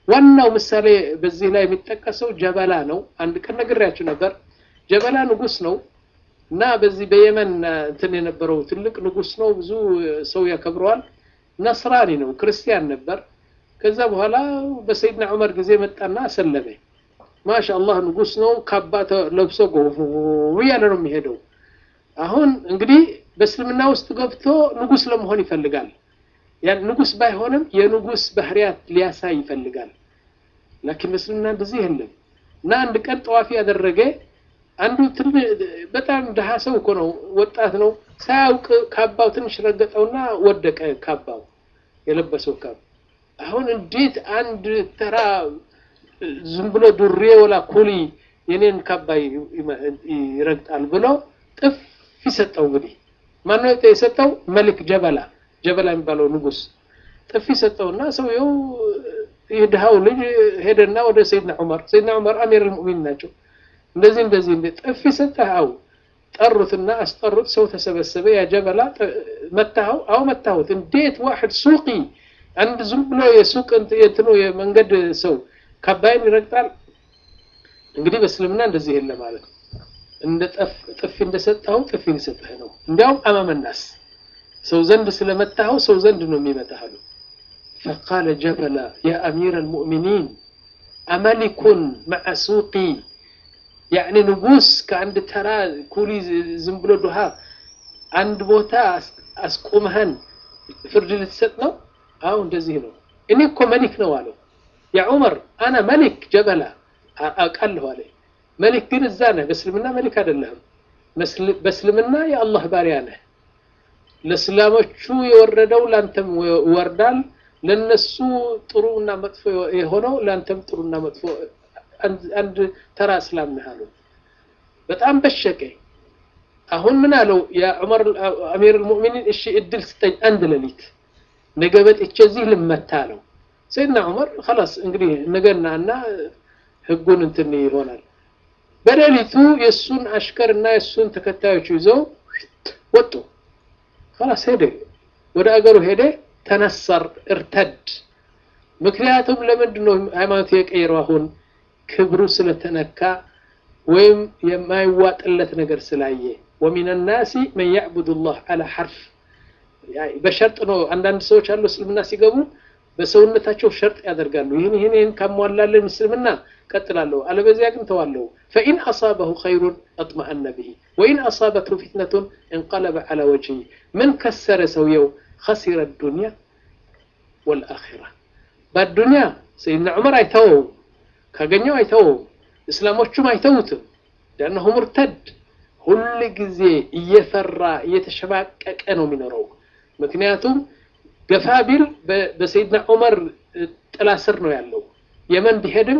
[SPEAKER 2] ዋናው ምሳሌ በዚህ ላይ የሚጠቀሰው ጀበላ ነው። አንድ ቀን ነግሬያችሁ ነበር። ጀበላ ንጉስ ነው እና በዚህ በየመን እንትን የነበረው ትልቅ ንጉስ ነው። ብዙ ሰው ያከብረዋል። ነስራኒ ነው፣ ክርስቲያን ነበር። ከዛ በኋላ በሰይድና ዑመር ጊዜ መጣና አሰለመ። ማሻአላህ ንጉስ ነው። ካባ ለብሶ ጎፍ እያለ ነው የሚሄደው። አሁን እንግዲህ በእስልምና ውስጥ ገብቶ ንጉስ ለመሆን ይፈልጋል። ያን ንጉስ ባይሆንም የንጉስ ባህሪያት ሊያሳይ ይፈልጋል። ላኪን በእስልምና እንደዚህ የለም እና አንድ ቀን ጠዋፊ ያደረገ አንዱ በጣም ድሃ ሰው እኮ ነው፣ ወጣት ነው። ሳያውቅ ካባው ትንሽ ረገጠውና ወደቀ። ካባው የለበሰው ካባ አሁን እንዴት አንድ ተራ ዝም ብሎ ዱሬ ወላ ኩሊ የኔን ካባ ይረግጣል ብሎ ጥፊ ሰጠው። እንግዲህ ማነው የሰጠው? መሊክ ጀበላ ጀበላ የሚባለው ንጉስ ጥፊ ሰጠውና ሰውየው ይህ ድሃው ልጅ ሄደና ወደ ሰይድና ዑመር ሰይድና ዑመር አሚር ልሙእሚን ናቸው። እንደዚህ እንደዚህ እንደ ጥፊ ሰጠኸው ጠሩትና አስጠሩት። ሰው ተሰበሰበ። ያ ጀበላ መታኸው? አዎ መታሁት። እንዴት ዋሕድ ሱቂ አንድ ዝም ብሎ የሱቅ እንትኑ የመንገድ ሰው ካባይን ይረግጣል? እንግዲህ በእስልምና እንደዚህ የለ ማለት ነው። እንደ ጥፊ እንደሰጠኸው ጥፊ ሊሰጥህ ነው። እንዲያውም አማመናስ ሰው ዘንድ ስለመታኸው ሰው ዘንድ ነው የሚመታህ አሉ። ፈቃለ ጀበላ ያ አሚር አልሙእሚኒን አመሊኩን መዐ ሱቂ ያዕኒ ንጉስ ከአንድ ተራ ኩሊ ዝም ብሎ ድሃ አንድ ቦታ አስቁመህን ፍርድ ልትሰጥ ነው? አዎ እንደዚህ ነው። እኔ እኮ መሊክ ነው አለው። ያ ዑመር አና መሊክ ጀበላ አውቃለሁ አለ። መሊክ ግን እዛ ነህ፣ በእስልምና መሊክ አይደለህም። በእስልምና የአላህ ባሪያ ነህ። ለእስላሞቹ የወረደው ላንተም ይወርዳል። ለነሱ ጥሩ እና መጥፎ የሆነው ላንተም ጥሩ እና መጥፎ አንድ ተራ እስላም ነህ አሉ። በጣም በሸቀ። አሁን ምን አለው ያ ዑመር አሚር አልሙእሚኒን፣ እሺ እድል ስጠኝ አንድ ሌሊት ነገ በጥቼ እዚህ ልመታ አለው። ሰይድና ዑመር خلاص እንግዲህ ነገና እና ህጉን እንትን ይሆናል። በሌሊቱ የእሱን አሽከር እና የእሱን ተከታዮች ይዘው ወጡ። خلاص ሄደ፣ ወደ አገሩ ሄደ። ተነሰር እርተድ። ምክንያቱም ለምንድን ነው ሃይማኖት የቀየረው? አሁን ክብሩ ስለተነካ ወይም የማይዋጥለት ነገር ስላየ ወሚን ናሲ መን ያዕቡድ ላህ አላ ሐርፍ በሸርጥ ነው። አንዳንድ ሰዎች አሉ እስልምና ሲገቡ በሰውነታቸው ሸርጥ ያደርጋሉ። ይህን ይህን ይህን ካሟላለን እስልምና ቀጥላለሁ፣ አለበዚያ ግን ተዋለሁ። ፈኢን አሳበሁ ኸይሩን አጥመአነ ብሂ ወኢን አሳበትሁ ፊትነቱን እንቀለበ ዐላ ወጅሂ ምን ከሰረ ሰውየው خسر الدنيا والآخرة በአዱንያ ሰይድና ዑመር አይተወውም፣ ካገኘው አይተወውም፣ እስላሞቹም አይተውትም። ሊአነሁ ሙርተድ ሁል ጊዜ እየፈራ እየተሸማቀቀ ነው የሚኖረው። ምክንያቱም ገፋ ቢል በሰይድና ዑመር ጥላ ስር ነው ያለው። የመን ቢሄድም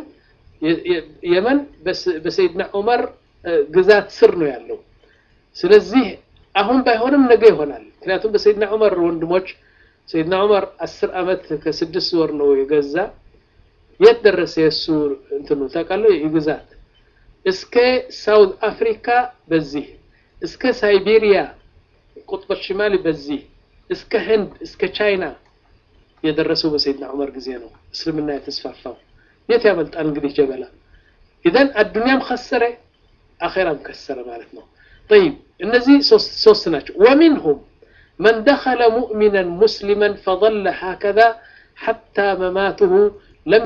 [SPEAKER 2] የመን በሰይድና ዑመር ግዛት ስር ነው ያለው። ስለዚህ አሁን ባይሆንም ነገ ይሆናል። ምክንያቱም በሰይድና ዑመር ወንድሞች ሰይድና ዑመር አስር ዓመት ከስድስት ወር ነው የገዛ። የት ደረሰ የእሱ እንትኑ ታውቃለህ? የግዛት እስከ ሳውዝ አፍሪካ በዚህ እስከ ሳይቤሪያ ቁጥበ ሽማሊ በዚህ እስከ ህንድ እስከ ቻይና የደረሰው በሰይድና ዑመር ጊዜ ነው እስልምና የተስፋፋው። የት ያመልጣል እንግዲህ ጀበላ። ኢዘን አዱንያም ከሰረ አኼራም ከሰረ ማለት ነው። ጠይብ እነዚህ ሶስት ናቸው። ወሚንሁም መን ደኸለ ሙእሚናን ሙስሊማን ፈظለ ሃከዛ ሐታ መማትሁ ለም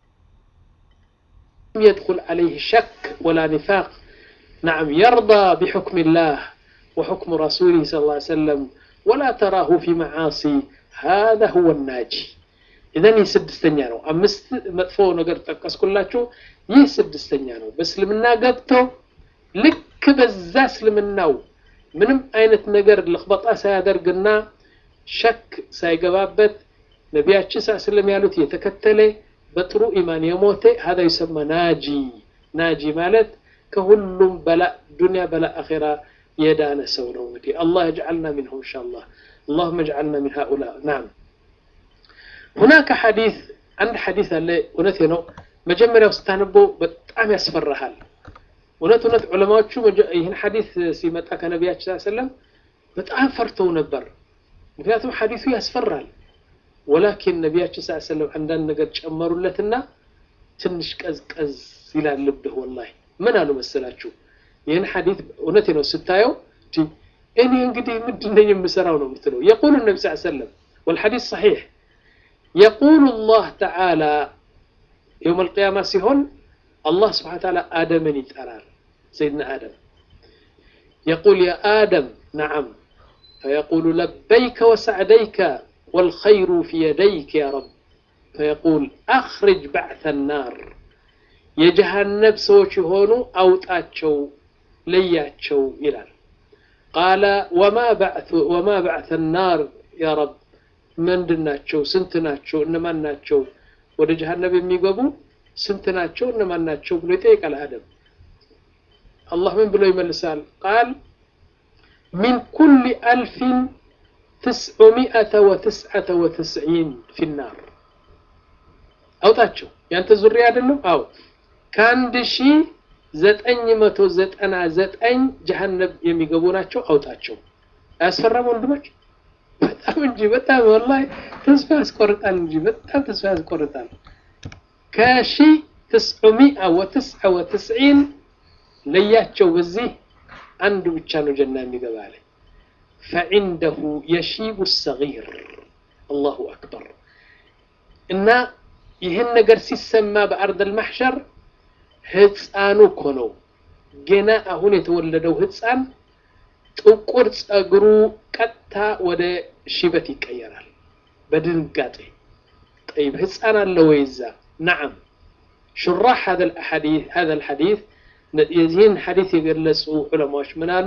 [SPEAKER 2] يدخل عليه شك ولا نفاق نعم يرضى بحكم الله وحكم رسوله صلى الله عليه وسلم ولا تراه في معاصي هذا هو الناجي إذن ይህ ስድስተኛ ነው። አምስት መጥፎ ነገር ጠቀስኩላችሁ። ይህ ስድስተኛ ነው። በእስልምና ገብቶ ልክ በዛ እስልምናው ምንም አይነት ነገር ልክበጣ ሳያደርግና ሸክ ሳይገባበት ነቢያችን ሳ ስለም ያሉት የተከተለ በጥሩ ኢማን የሞተ ሀዳ ይሰማ ናጂ። ናጂ ማለት ከሁሉም በላ ዱንያ በላ አኼራ የዳነ ሰው ነው። እንግዲህ አላህ የጅዓልና ሚንሁም ኢንሻአላህ اللهم اجعلنا من هؤلاء نعم هناك حديث عند حديث አለ እውነቴ ነው መጀመሪያው ስታነበው በጣም ያስፈራሃል እውነት እውነት ዑለማዎቹ ይህን ሐዲስ ሲመጣ ከነቢያችን ሰለም በጣም ፈርተው ነበር ምክንያቱም ሐዲሱ ያስፈራል ወላኪን ነቢያችን ስ ሰለም አንዳንድ ነገር ጨመሩለትና ትንሽ ቀዝቀዝ ይላል ልብህ ወላሂ ምን አሉ መሰላችሁ ይህን ሐዲት እውነቴ ነው ስታየው እኔ እንግዲህ ምንድን ነኝ የምሰራው ነው የምትለው የቁሉ ነቢ ስ ሰለም والحديث صحيح يقول الله تعالى يوم القيامة سيهون الله سبحانه وتعالى آدم يتأرار سيدنا آدم يقول يا آدم نعم فيقول لبيك وسعديك والخير في يديك يا رب فيقول أخرج بعث النار يجهنم سوش هونو أوتاتشو لياتشو إلى قال وما بعث وما بعث النار يا رب ምንድን ናቸው ስንት ናቸው እነማን ናቸው ወደ ጀሃነም የሚገቡ ስንት ናቸው እነማን ናቸው ብሎ ይጠይቃል አደም አላህ ምን ብሎ ይመልሳል ቃል ሚን ኩል አልፊን ትስዑሚአተ ወትስዓተ ወትስዒን ፊናር አውጣቸው ያንተ ዙሪያ አይደለም አው ከአንድ ሺ ዘጠኝ መቶ ዘጠና ዘጠኝ ጀሃነም የሚገቡ ናቸው አውጣቸው አያስፈራም ወንድሞች በጣም እንጂ በጣም ወላሂ ተስፋ ያስቆርጣል እንጂ በጣም ተስፋ ያስቆርጣል ከሺ ትስዑሚአ ወትስዓ ወትስዒን ለያቸው በዚህ አንዱ ብቻ ነው ጀና የሚገባ አለ ፈዒንደሁ የሺቡ ሰጊር አላሁ አክበር እና ይህን ነገር ሲሰማ በአርድ አልማሕሸር ህፃኑ እኮ ነው ገና አሁን የተወለደው ህፃን ጥቁር ጸጉሩ ቀጥታ ወደ ሽበት ይቀየራል በድንጋጤ طيب ህፃን አለ ወይ እዛ نعم شراح هذا الحديث هذا الحديث የዚህን ሐዲስ የገለጹ ዑለማዎች ምን አሉ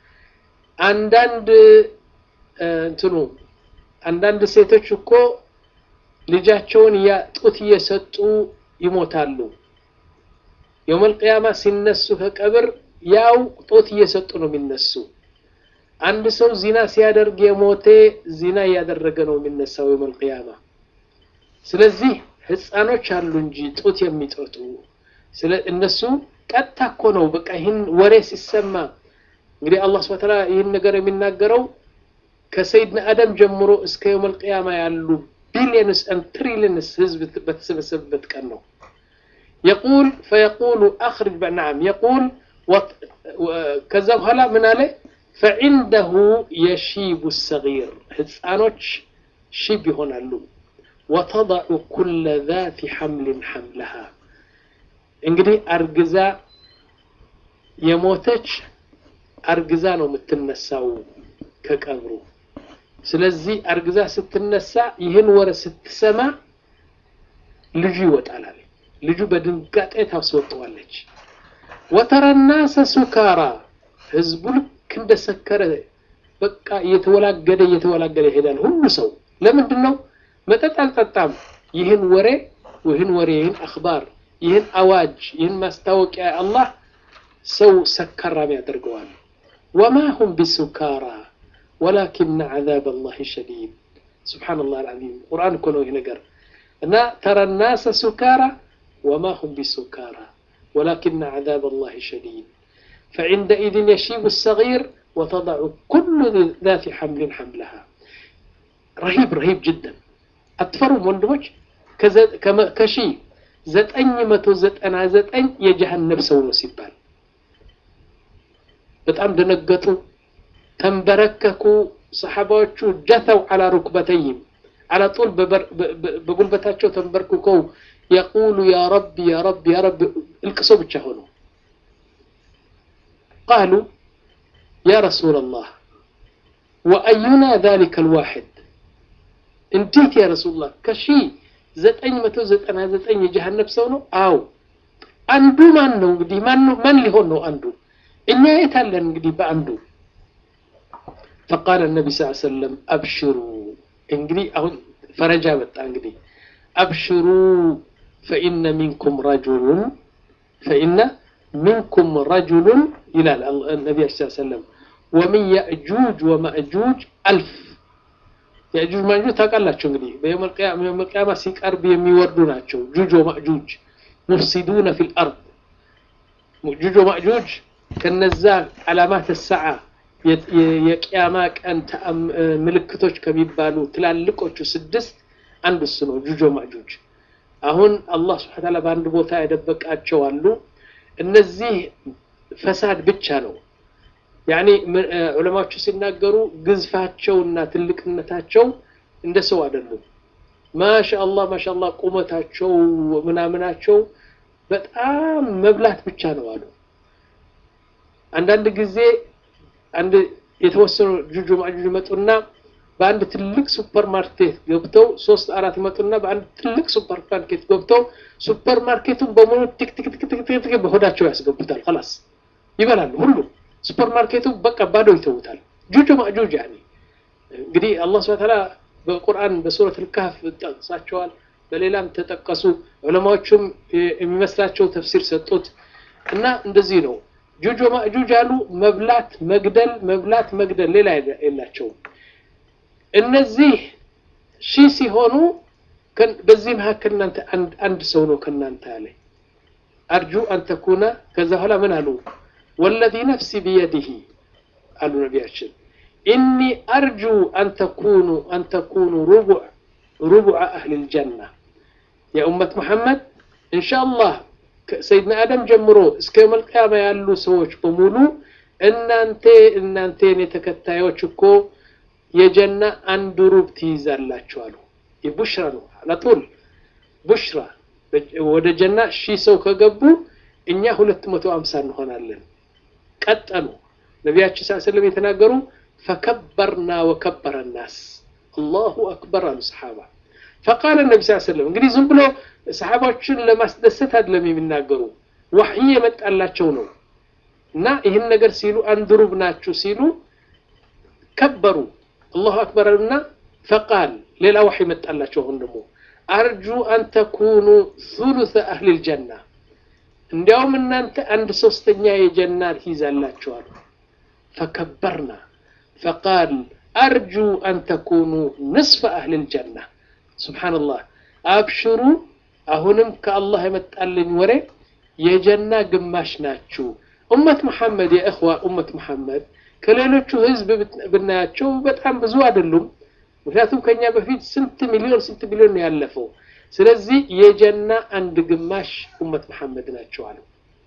[SPEAKER 2] አንዳንድ እንትኑ አንዳንድ ሴቶች እኮ ልጃቸውን ጡት እየሰጡ ይሞታሉ የውመል ቅያማ ሲነሱ ከቀብር ያው ጡት እየሰጡ ነው የሚነሱ አንድ ሰው ዚና ሲያደርግ የሞተ ዚና እያደረገ ነው የሚነሳው የውመል ቅያማ ስለዚህ ህፃኖች አሉ እንጂ ጡት የሚጠጡ ስለ እነሱ ቀጥታ እኮ ነው በቃ ይህን ወሬ ሲሰማ እንግዲህ አላህ ስብሐ ተዓላ ይህን ነገር የሚናገረው ከሰይድና አደም ጀምሮ እስከ የውመል ቅያማ ያሉ ቢሊየንስ ን ትሪሊየንስ ህዝብ በተሰበሰበበት ቀን ነው يقول فيقول أخرج نعم يقول كذا هلا من عليه فعنده يشيب الصغير ህፃኖች ሽብ ይሆናሉ وتضع كل ذات حمل حملها እንግዲህ አርግዛ የሞተች አርግዛ ነው የምትነሳው ከቀብሩ ስለዚህ አርግዛ ስትነሳ ይህን ወረ ስትሰማ ልጁ ይወጣላል ልጁ በድንጋጤ ታስወጠዋለች ወተረ ናሰ ሱካራ ህዝቡ ልክ እንደሰከረ በቃ እየተወላገደ እየተወላገደ ይሄዳል ሁሉ ሰው ለምንድን ነው መጠጥ አልጠጣም ይህን ወሬ ይህን ወሬ ይህን አክባር ይህን አዋጅ ይህን ማስታወቂያ አላህ ሰው ሰከራም ያደርገዋል ወማ ሁም ቢሱካራ ወላኪን ዓዛብ አላህ ሸዲድ ስብሓንላህ አልዓዚም ቁርአን እኮ ነው ይህ ነገር እና ተረ ናሰ ሱካራ ወማ ሁም ቢሱካራ ولكن عذاب الله شديد فعندئذ يشيب الصغير وتضع كل ذات حمل حملها رهيب رهيب جدا أتفروا وندمج كشي ዘጠኝ መቶ ዘጠና ዘጠኝ የጀሃነም ሰው ነው ሲባል በጣም ደነገጡ ተንበረከኩ ሰሓባዎቹ ጀተው አላ ሩክበተይም አላ ጡል በጉልበታቸው ተንበርክከው የቁሉ ያ ረቢ ያ ረቢ ያ ረቢ እልቅሶ ብቻ ሆኑ ቃሉ ያ ረሱላ ላህ ወአዩና ذلك الواحد እንዴት ያ ረሱላህ ከሺ ዘጠኝ መቶ ዘጠና ዘጠኝ የጀሃነብ ሰው ነው አው አንዱ ማን ነው እንግዲህ ማን ማን ሊሆን ነው አንዱ እኛ የት አለን እንግዲህ በአንዱ فقال النبي صلى الله عليه وسلم أبشروا እንግዲህ አሁን ፈረጃ መጣ እንግዲህ أبشروا فإن منكم رجل فإن منكم رجل إلى النبي صلى الله عليه وسلم ومن يأجوج ومأجوج ألف የእጁጅ ማእጁጅ ታውቃላችሁ እንግዲህ በየውመል ቂያማ ሲቀርብ የሚወርዱ ናቸው ጁጅ ወማእጁጅ ሙፍሲዱነ ፊል አርድ ጁጅ ወማእጁጅ ከነዛ ዓላማት ሰዓ የቅያማ ቀን ምልክቶች ከሚባሉ ትላልቆቹ ስድስት አንድ እሱ ነው ጁጆ ማጁጅ አሁን አላህ ስብሐ ተዓላ በአንድ ቦታ የደበቃቸው አሉ እነዚህ ፈሳድ ብቻ ነው ያኒ ዑለማዎቹ ሲናገሩ ግዝፋቸውና ትልቅነታቸው እንደ ሰው አይደሉም ማሻአላህ ማሻአላህ ቁመታቸው ምናምናቸው በጣም መብላት ብቻ ነው አሉ አንዳንድ ጊዜ አንድ የተወሰኑ ጁጁ ማጁጅ መጡና በአንድ ትልቅ ሱፐር ማርኬት ገብተው ሶስት አራት መጡና በአንድ ትልቅ ሱፐር ማርኬት ገብተው ሱፐር ማርኬቱን በሙሉ ቲክ ቲክ ቲክ ቲክ ቲክ በሆዳቸው ያስገቡታል خلاص ይበላሉ ሁሉ ሱፐር ማርኬቱ በቃ ባዶ ይተውታል ጁጁ ማጁጅ ያኒ እንግዲህ አላህ Subhanahu Ta'ala በቁርአን በሱረት አልካፍ ጠቅሳቸዋል በሌላም ተጠቀሱ ዑለማዎቹም የሚመስላቸው ተፍሲር ሰጡት እና እንደዚህ ነው ጁጁ ማጁጅ አሉ መብላት መግደል መብላት መግደል ሌላ የላቸውም እነዚህ ሺህ ሲሆኑ በዚህ መካከል እናንተ አንድ ሰው ነው ከእናንተ ያለ አርጁ አን ተኩነ ከዛ በኋላ ምን አሉ ወለዚ ነፍሲ ቢየዲህ አሉ ነቢያችን ኢኒ አርጁ አን ተኩኑ አን ተኩኑ ሩቡዕ ሩቡዕ አህል ልጀና የኡመት መሐመድ እንሻአላህ ሰይድና አደም ጀምሮ እስከ መልቅያማ ያሉ ሰዎች በሙሉ እናንተ እናንተ የኔ ተከታዮች እኮ የጀና አንድ ሩብ ትይዛላችሁ አሉ ቡሽራ ነው አላጡል ቡሽራ ወደ ጀና ሺህ ሰው ከገቡ እኛ ሁለት መቶ አምሳ እንሆናለን ቀጠሉ ነቢያችን ስ ስለም የተናገሩ ፈከበርና ወከበረ ናስ አላሁ አክበር አሉ ሰሓባ ፈቃለ ነቢ ስ ስለም እንግዲህ ዝም ብሎ ሰሓባዎችን ለማስደሰት አይደለም የሚናገሩ ዋሕይ የመጣላቸው ነው እና ይህን ነገር ሲሉ አንድ ሩብ ናችሁ ሲሉ ከበሩ አላሁ አክበር እና ፈቃል ሌላ ዋሕይ መጣላቸው አሁን ደግሞ አርጁ አን ተኩኑ ثሉث አህል ልጀና እንዲያውም እናንተ አንድ ሶስተኛ የጀና ትይዛላችኋል ፈከበርና ፈቃል አርጁ አን ተኩኑ ንስፈ አህል ልጀና ስብሓንላህ አብሽሩ አሁንም ከአላህ የመጣልኝ ወሬ የጀና ግማሽ ናችሁ ኡመት መሐመድ የእኽዋ ኡመት መሐመድ ከሌሎቹ ህዝብ ብናያቸው በጣም ብዙ አይደሉም ምክንያቱም ከኛ በፊት ስንት ሚሊዮን ስንት ሚሊዮን ነው ያለፈው ስለዚህ የጀና አንድ ግማሽ ኡመት መሐመድ ናቸው አሉ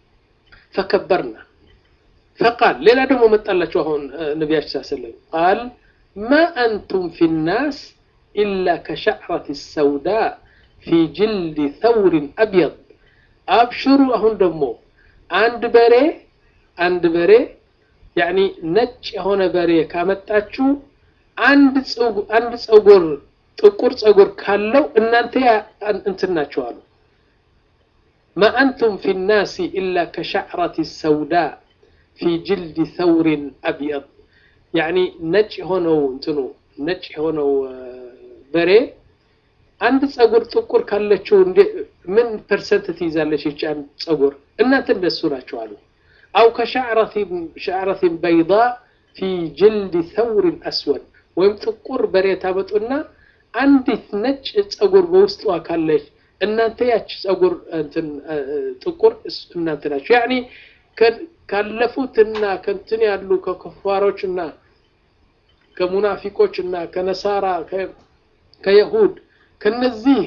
[SPEAKER 2] ፈከበርና ፈቃል ሌላ ደግሞ መጣላቸው አሁን ነቢያችን ስ ሰለም ቃል ማ አንቱም ፊ ናስ ኢላ ከሸዕረት ሰውዳ ፊ ጅልድ ተውርን አብየድ አብሽሩ አሁን ደግሞ አንድ በሬ አንድ በሬ ያኒ ነጭ የሆነ በሬ ካመጣችሁ አንድ አንድ ጸጉር ጥቁር ጸጉር ካለው እናንተ እንትን ናቸው አሉ ማ አንቱም ፊ ናሲ ኢላ ከሸዕረት ሰውዳ ፊ ጅልድ ተውርን አብየድ ያኒ ነጭ የሆነው እንትኑ ነጭ የሆነው በሬ አንድ ጸጉር ጥቁር ካለችው ምን ፐርሰንት ትይዛለች ይች አንድ ጸጉር እናንተ እንደሱ ናቸው አሉ አው ከሸዕረትን በይዳ ፊ ጅልድ ተውርን አስወድ ወይም ጥቁር በሬ ታመጡና አንዲት ነጭ ጸጉር በውስጧ ካለች እናንተ ያች ጸጉር ጥቁር እናንተ ናቸው ያኒ ካለፉትና ከንትን ያሉ ከክፋሮችና ከሙናፊቆችና ከነሳራ ከየሁድ ከነዚህ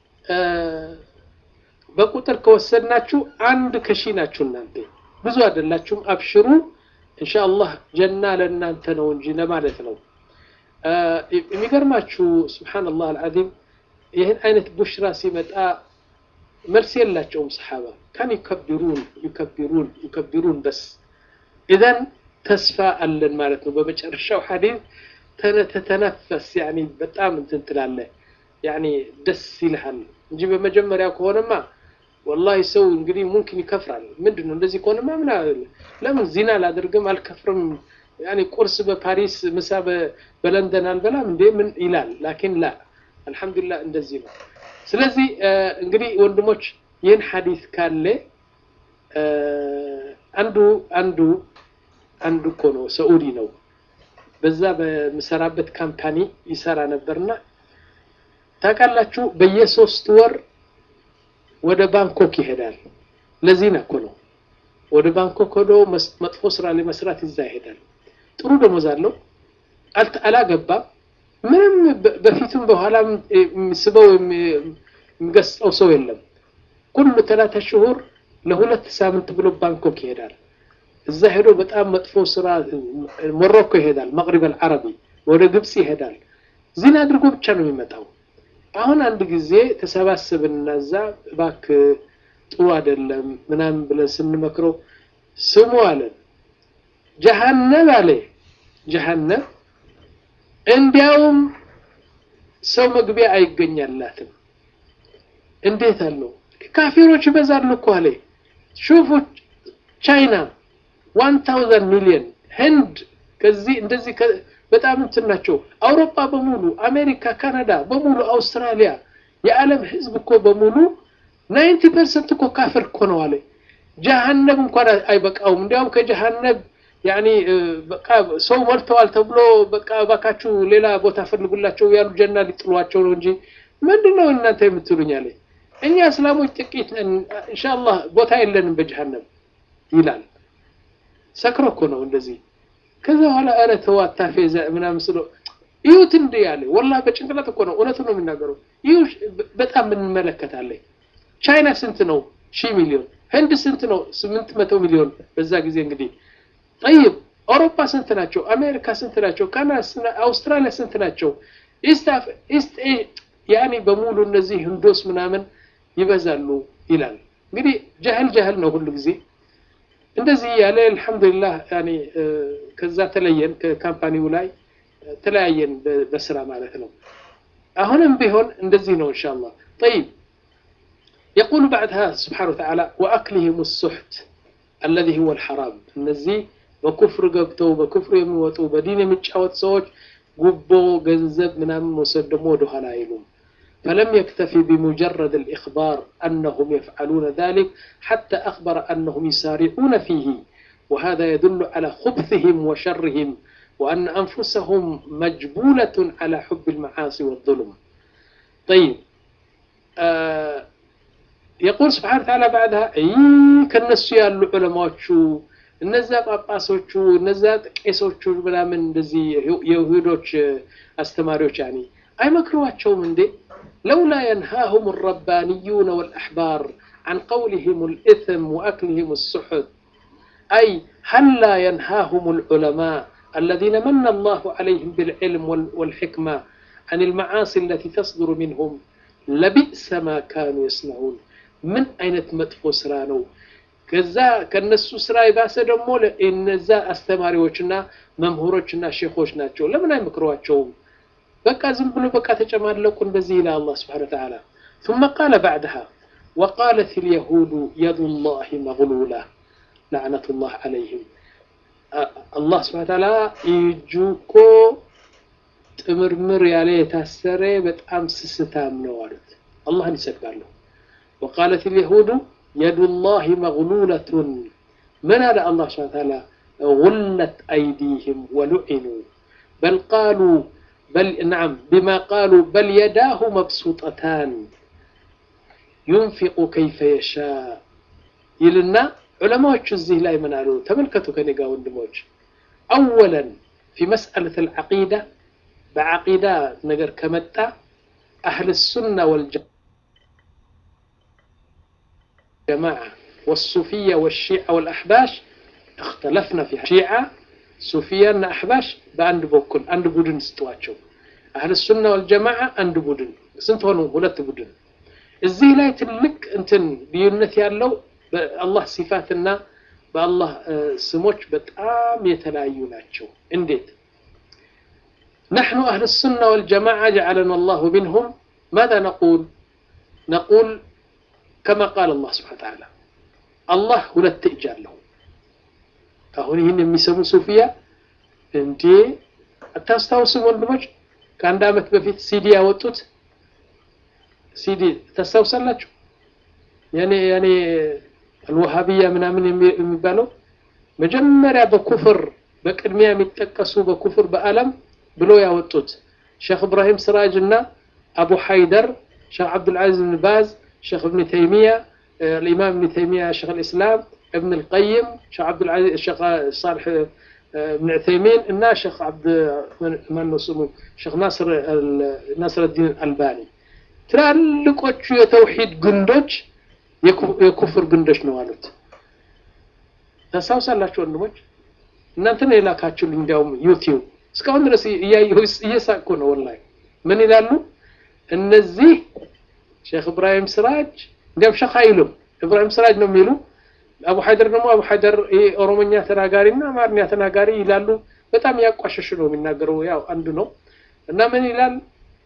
[SPEAKER 2] በቁጥር ከወሰድናችሁ አንድ ከሺ ናችሁ እናንተ ብዙ አይደላችሁም አብሽሩ ኢንሻአላህ ጀና ለእናንተ ነው እንጂ ለማለት ነው የሚገርማችሁ ስብሓንላህ አልዓዚም ይህን አይነት ቡሽራ ሲመጣ መልስ የላቸውም ሰሓባ ካን ዩከቢሩን ዩከቢሩን ዩከቢሩን በስ ኢዘን ተስፋ አለን ማለት ነው በመጨረሻው ሐዲስ ተተነፈስ ያኒ በጣም እንትን ትላለህ ያኒ ደስ ይልሃል እንጂ በመጀመሪያ ከሆነማ ወላሂ ሰው እንግዲህ ሙምኪን ይከፍራል ምንድን ነው እንደዚህ ከሆነማ ምን ለምን ዚና ላደርግም አልከፍርም ያኒ ቁርስ በፓሪስ ምሳ በለንደን አልበላም እንዴ ምን ይላል ላኪን ላ አልহামዱሊላህ እንደዚህ ነው ስለዚህ እንግዲህ ወንድሞች ይህን ሐዲስ ካለ አንዱ አንዱ አንዱ እኮ ነው ሰዑዲ ነው በዛ በምሰራበት ካምፓኒ ይሰራ ነበርና ታውቃላችሁ በየሶስት ወር ወደ ባንኮክ ይሄዳል ለዚህና እኮ ነው ወደ ባንኮክ ሄዶ መጥፎ ስራ ለመስራት ይዛ ይሄዳል ጥሩ ደሞዝ አለው አላገባም ምንም በ- በፊቱም በኋላም የሚስበው የሚ- የሚገስጸው ሰው የለም። ኩሉ ተላተ ሽሁር ለሁለት ሳምንት ብሎ ባንኮክ ይሄዳል። እዛ ሄዶ በጣም መጥፎ ስራ ሞሮኮ ይሄዳል፣ መቅሪብ አልዓረቢ ወደ ግብፅ ይሄዳል። ዚና አድርጎ ብቻ ነው የሚመጣው። አሁን አንድ ጊዜ ተሰባሰብንና እዛ እባክህ ጥሩ አይደለም ምናምን ብለን ስንመክረው ስሙ አለን። ጀሃነብ አለ ጀሃነብ እንዲያውም ሰው መግቢያ አይገኛላትም። እንዴት አለው? ካፊሮች ይበዛሉ እኮ አለ። ሹፉ ቻይና ዋን ታውዘንድ ሚሊዮን ህንድ ከዚህ እንደዚህ ከ- በጣም እንትን ናቸው። አውሮፓ በሙሉ አሜሪካ፣ ካናዳ በሙሉ አውስትራሊያ፣ የዓለም ህዝብ እኮ በሙሉ ናይንቲ ፐርሰንት እኮ ካፍር እኮ ነው አለ። ጀሃነብ እንኳን አይበቃውም። እንዲያውም ከጀሃነብ ያኒ እ፣ በቃ ሰው ሞልተዋል ተብሎ በቃ እባካችሁ ሌላ ቦታ ፈልጉላቸው ያሉ ጀና ሊጥሏቸው ነው እንጂ ምንድን ነው እናንተ የምትሉኝ አለ። እኛ እስላሞች ጥቂት ነን፣ ኢንሻአላህ ቦታ የለንም በጀሃነም ይላል። ሰክሮ እኮ ነው እንደዚህ። ከዛ በኋላ ኧረ ተው አታፌዘ ምናምን ስሎ ይሁት እንደ ያለ ወላሂ በጭንቅላት እኮ ነው እውነቱ ነው የሚናገረው። ይሁ በጣም እንመለከታለን። ቻይና ስንት ነው? ሺህ ሚሊዮን። ህንድ ስንት ነው? ስምንት መቶ ሚሊዮን በዛ ጊዜ እንግዲህ ጠይብ አውሮፓ ስንት ናቸው? አሜሪካ ስንት ናቸው? ካናዳ፣ ስንት- አውስትራሊያ ስንት ናቸው? ኢስት አፍ- ኢስት ኤ- ያኔ በሙሉ እነዚህ ህንዶስ ምናምን ይበዛሉ ይላል። እንግዲህ ጃህል ጃህል ነው ሁሉ ጊዜ እንደዚህ ያለ አልሐምዱሊላህ ያኔ እ፣ ከዛ ተለየን ከካምፓኒው ላይ እ፣ ተለያየን በ- በስራ ማለት ነው። አሁንም ቢሆን እንደዚህ ነው ኢንሻአላህ طيب يقول بعدها سبحانه وتعالى وأكلهم السحت الذي هو الحرام እነዚህ በኩፍር ገብተው በኩፍር የሚወጡ በዲን የሚጫወት ሰዎች ጉቦ ገንዘብ ምናምን መውሰድ ደግሞ ወደኋላ አይሉም فلم يكتفي بمجرد الإخبار أنهم يفعلون ذلك حتى أخبر أنهم يسارعون فيه وهذا يدل على خبثهم وشرهم وأن أنفسهم مجبولة على حب المعاصي والظلم طيب آه يقول سبحانه وتعالى بعدها أي كالنسو يالو علماء እነዛ ጳጳሶቹ እነዛ ቄሶቹ ምናምን እንደዚህ የይሁዶች አስተማሪዎች ያኔ አይመክሯቸውም እንዴ لولا ينهاهم الربانيون والأحبار عن قولهم الإثم وأكلهم السحت أي هل لا ينهاهم العلماء الذين من الله عليهم بالعلم وال- والحكمة عن المعاصي التي تصدر منهم لبئس ما كانوا يصنعون من أين تمدفو سرانو ከዛ ከነሱ ስራ የባሰ ደግሞ ለ- እነዛ አስተማሪዎችና መምህሮችና ሼኾች ናቸው ለምን አይመክሯቸውም በቃ ዝም ብሎ በቃ ተጨማለቁ እንደዚህ ይላል አላህ ስብሓነ ወተዓላ ثم قال بعدها وقالت اليهود يد الله مغلولة لعنة الله عليهم አ- አላህ ስብሓነ ወተዓላ እጁ እኮ ጥምርምር ያለ የታሰረ በጣም ስስታም ነው አሉት አላህን ይሰድባሉ وقالت اليهود يد الله مغلولة من هذا الله سبحانه وتعالى غلت أيديهم ولعنوا بل قالوا بل نعم بما قالوا بل يداه مبسوطتان ينفق كيف يشاء يلنا علماء الزيه لا يمنالوا تملكتوا كنقا وندموج أولا في مسألة العقيدة بعقيدة نقر كمتا أهل السنة والجماعة جماعة والصوفية والشيعة والأحباش اختلفنا في شيعة صوفية أحباش بأند بوكل أند بودن ستواتشو أهل السنة والجماعة أند بودن سنت هونو ሁለት ቡድን እዚህ ላይ ትልቅ እንትን ልዩነት ያለው በአላህ ሲፋትና በአላህ እ፣ ስሞች በጣም የተለያዩ ናቸው እንዴት نحن أهل السنة والجماعة جعلنا الله منهم ماذا نقول نقول كما قال الله سبحانه وتعالى الله ሁለት እጅ አለው አሁን ይህን የሚሰሙ ሱፊያ እንዴ አታስታውስም ወንድሞች ከአንድ አመት በፊት ሲዲ ያወጡት ሲዲ ታስታውሳላችሁ ያኔ ያኔ አልወሃቢያ ምናምን የሚ- የሚባለው መጀመሪያ በኩፍር በቅድሚያ የሚጠቀሱ በኩፍር በአለም ብሎ ያወጡት ሼክ እብራሂም ስራጅ እና አቡ ሐይደር ሼክ አብዱልዓዚዝ ብን ባዝ ሼክ እብን ተይሚያ الإمام ابن تيمية شيخ الإسلام ابن القيم شيخ عبد العزيز شيخ صالح እብን ዑተይሚን እና ሼክ ዓብድ ማነው ስሙ ሼክ ናስር ናስረዲን አልባኒ ትላልቆቹ የተውሂድ ግንዶች የኩፍር ግንዶች ነው አሉት። ታስታውሳላችሁ ወንድሞች? እናንተ ነው የላካችሁልኝ። እንዲያውም ዩቲዩብ እስካሁን ድረስ እያየሁ እየሳቅኩ ነው ወላሂ። ምን ይላሉ እነዚህ ሼክ እብራሂም ስራጅ እንዲያውም ሼክ አይሉም እብራሂም ስራጅ ነው የሚሉ አቡ ሀይደር ደግሞ አቡ ሀይደር ኦሮሞኛ ተናጋሪ እና አማርኛ ተናጋሪ ይላሉ። በጣም ያቋሸሹ ነው የሚናገረው። ያው አንዱ ነው እና ምን ይላል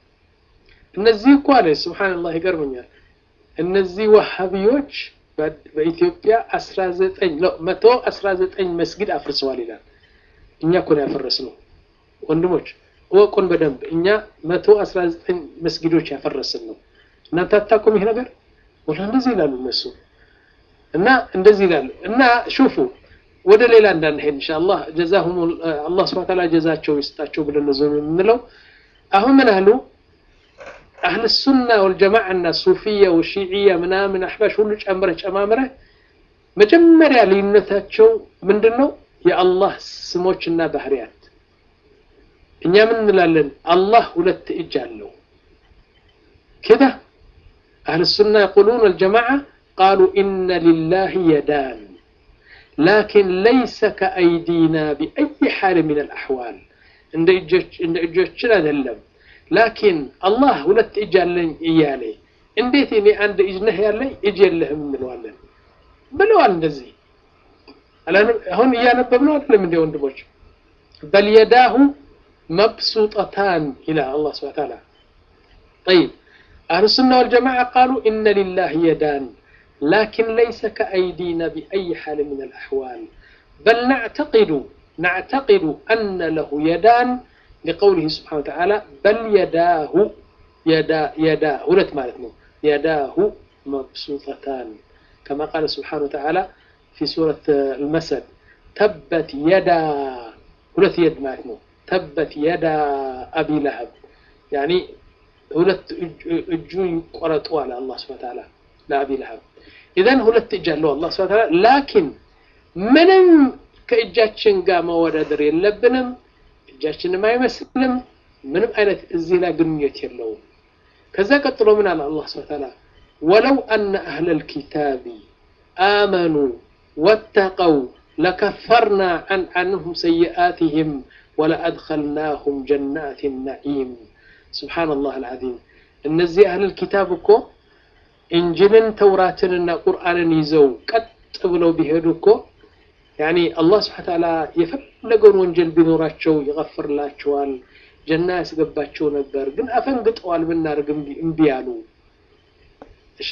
[SPEAKER 2] እነዚህ እኮ አለ ሱብሃንአላህ ይገርመኛል። እነዚህ ወሃቢዎች በኢትዮጵያ 19 ነው 119 መስጊድ አፍርሰዋል ይላል። እኛ እኮ ነው ያፈረስነው ወንድሞች እወቁን በደንብ እኛ 119 መስጊዶች ያፈረስን ነው። እናንተ አታውቁም ይሄ ነገር ወላ እንደዚህ ይላሉ እነሱ እና እንደዚህ ይላሉ እና ሹፉ ወደ ሌላ እንዳንሄድ ኢንሻአላህ ጀዛሁም አላህ ሱብሓነሁ ወተዓላ ጀዛቸው ይስጣቸው ብለን ነው የምንለው። አሁን ምን አሉ አህል ሱና ወልጀማዓ እና ሱፊያ ወሺዕያ ምናምን አሕባሽ ሁሉ ጨምረህ ጨማምረህ መጀመሪያ ልዩነታቸው ምንድን ነው? የአላህ ስሞችና ባህሪያት። እኛ ምን እንላለን? አላህ ሁለት እጅ አለው። ከዛ አህል ሱና የቁሉን ወልጀማዓ ቃሉ ኢነ ሊላሂ የዳን ላኪን ለይሰ ከአይዲና ቢአይ ሓል ምን አልአሕዋል እንደ እጆችን አይደለም ላኪን አላህ ሁለት እጅ አለኝ እያለ እንዴት እኔ አንድ እጅ ነህ ያለኝ እጅ የለህም እንለዋለን ብለዋል። እንደዚህ አሁን እያነበብነው አይደለም እንደ ወንድሞች በል የዳሁ መብሱጠታን ይላል አላህ ሱብሓነሁ ወተዓላ። ጠይብ አህሉ ሱና ወልጀማዓ ቃሉ ኢነ ሊላህ የዳን ላኪን ለይሰ ከአይዲና ቢአይ ሓል ምን አልአሕዋል በል ናዕተቂዱ ናዕተቂዱ አነ ለሁ የዳን لقوله سبحانه وتعالى بل يداه يدا يدا هلت مالتنا يداه مبسوطتان كما قال سبحانه وتعالى في سورة المسد تبت يدا هلت يد مالتنا تبت يدا أبي لهب يعني هلت اجوي قرطوا على الله سبحانه وتعالى لا أبي لهب إذا هلت اجالوا الله سبحانه وتعالى لكن ምንም ከእጃችን ጋር መወዳደር የለብንም እጃችንም አይመስልም ምንም አይነት እዚህ ላይ ግንኙነት የለውም ከዛ ቀጥሎ ምን አለ አላህ ስብሐ ተዓላ ወለው አነ አህለ ልኪታቢ አመኑ ወተቀው ለከፈርና አን አንሁም ሰይአትህም ወለአድኸልናሁም ጀናት ናዒም ስብሓንላህ አልዓዚም እነዚህ አህል ኪታብ እኮ እንጅልን ተውራትንና ቁርአንን ይዘው ቀጥ ብለው ቢሄዱ እኮ ያኒ አላህ ስብሐ ተዓላ የፈለገውን ወንጀል ቢኖራቸው ይገፍርላቸዋል፣ ጀና ያስገባቸው ነበር። ግን አፈንግጠዋል። ብናደርግ እምቢ አሉ። እሺ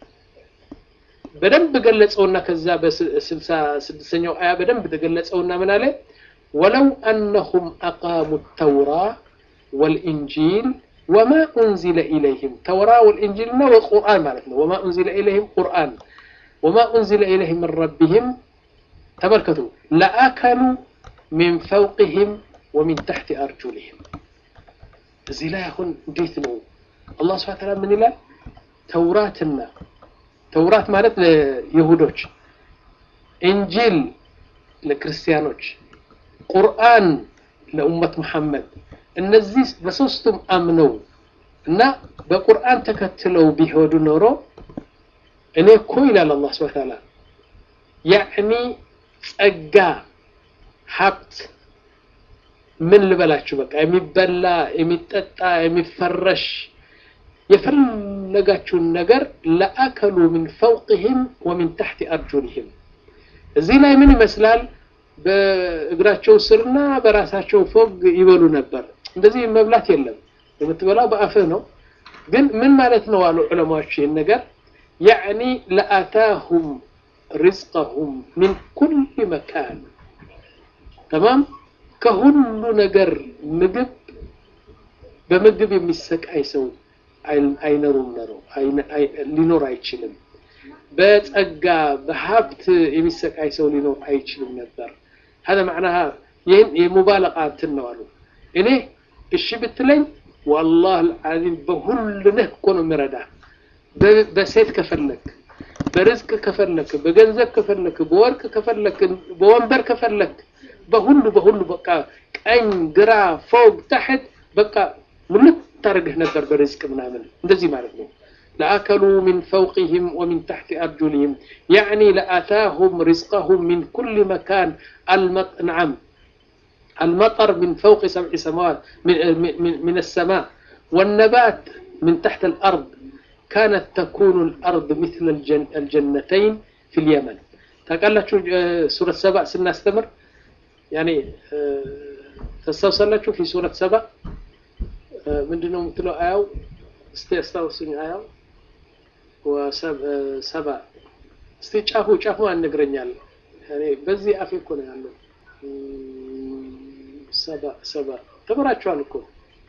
[SPEAKER 2] በደንብ ገለጸውና ከዛ በስልሳ ስድስተኛው አያ በደንብ ተገለጸውና ምን አለ ወለው አነሁም አቃሙ ተውራ ወልኢንጂል ወማ ኡንዚለ ኢለይህም ተውራ ወልኢንጂል እና ወቁርአን ማለት ነው። ወማ ኡንዚለ ኢለይህም ቁርአን ወማ ኡንዚለ ኢለይህም ምን ረቢህም ተመልከቱ ለአከሉ ሚን ፈውቅህም ወሚን ተሕቲ አርጁልህም እዚህ ላይ አሁን እንዴት ነው አላህ ስብሐ ተዓላ ምን ይላል ተውራትና ተውራት ማለት ለይሁዶች እንጂል ለክርስቲያኖች ቁርአን ለኡመት መሐመድ እነዚህ በሶስቱም አምነው እና በቁርአን ተከትለው ቢሄዱ ኖሮ እኔ እኮ ይላል አላህ ስብሐ ተዓላ ያዕኒ ጸጋ ሀብት ምን ልበላችሁ፣ በቃ የሚበላ የሚጠጣ የሚፈረሽ የፈለጋችሁን ነገር ለአከሉ ሚን ፈውቅህም ወሚን ታሕቲ አርጁልህም። እዚህ ላይ ምን ይመስላል? በእግራቸው ስርና በራሳቸው ፎግ ይበሉ ነበር። እንደዚህ መብላት የለም፣ የምትበላው በአፍህ ነው። ግን ምን ማለት ነው አሉ ዑለማዎች ይህን ነገር ያዕኒ ለአታሁም ሪዝቀሁም ሚን ኩል መካን ተማም ከሁሉ ነገር ምግብ በምግብ የሚሰቃይ ሰው አይኖሩም ነው ሊኖር አይችልም። በጸጋ በሀብት የሚሰቃይ ሰው ሊኖር አይችልም ነበር። هذا معناها ይህን የሙባለቃ እንትን ነው አሉ። እኔ እሺ ብትለኝ والله العظيم በሁሉ ነህ እኮ ነው የሚረዳ በሴት ከፈለክ በርዝቅ ከፈለክ በገንዘብ ከፈለክ በወርቅ ከፈለክ በወንበር ከፈለክ በሁሉ በሁሉ በቃ ቀኝ ግራ ፎቅ ታሕት በቃ ሙልት ታደርግህ ነበር በርዝቅ ምናምን እንደዚህ ማለት ነው لأكلوا من فوقهم ومن تحت أرجلهم يعني لأتاهم رزقهم من كل مكان المط... نعم المطر من فوق سبع سماوات من, من, من السماء والنبات من تحت الأرض كانت تكون الأرض مثل الجن... الجنتين في اليمن تقال سورة سبع سنستمر يعني تستوصل في سورة سبع من دونه مثل آيو استيستوصل آيو ወሰባ እስቲ ጫፉ ጫፉ አንግረኛል እኔ በዚህ አፌ እኮ ነው ያለው ሰባ ሰባ ተምራችኋል እኮ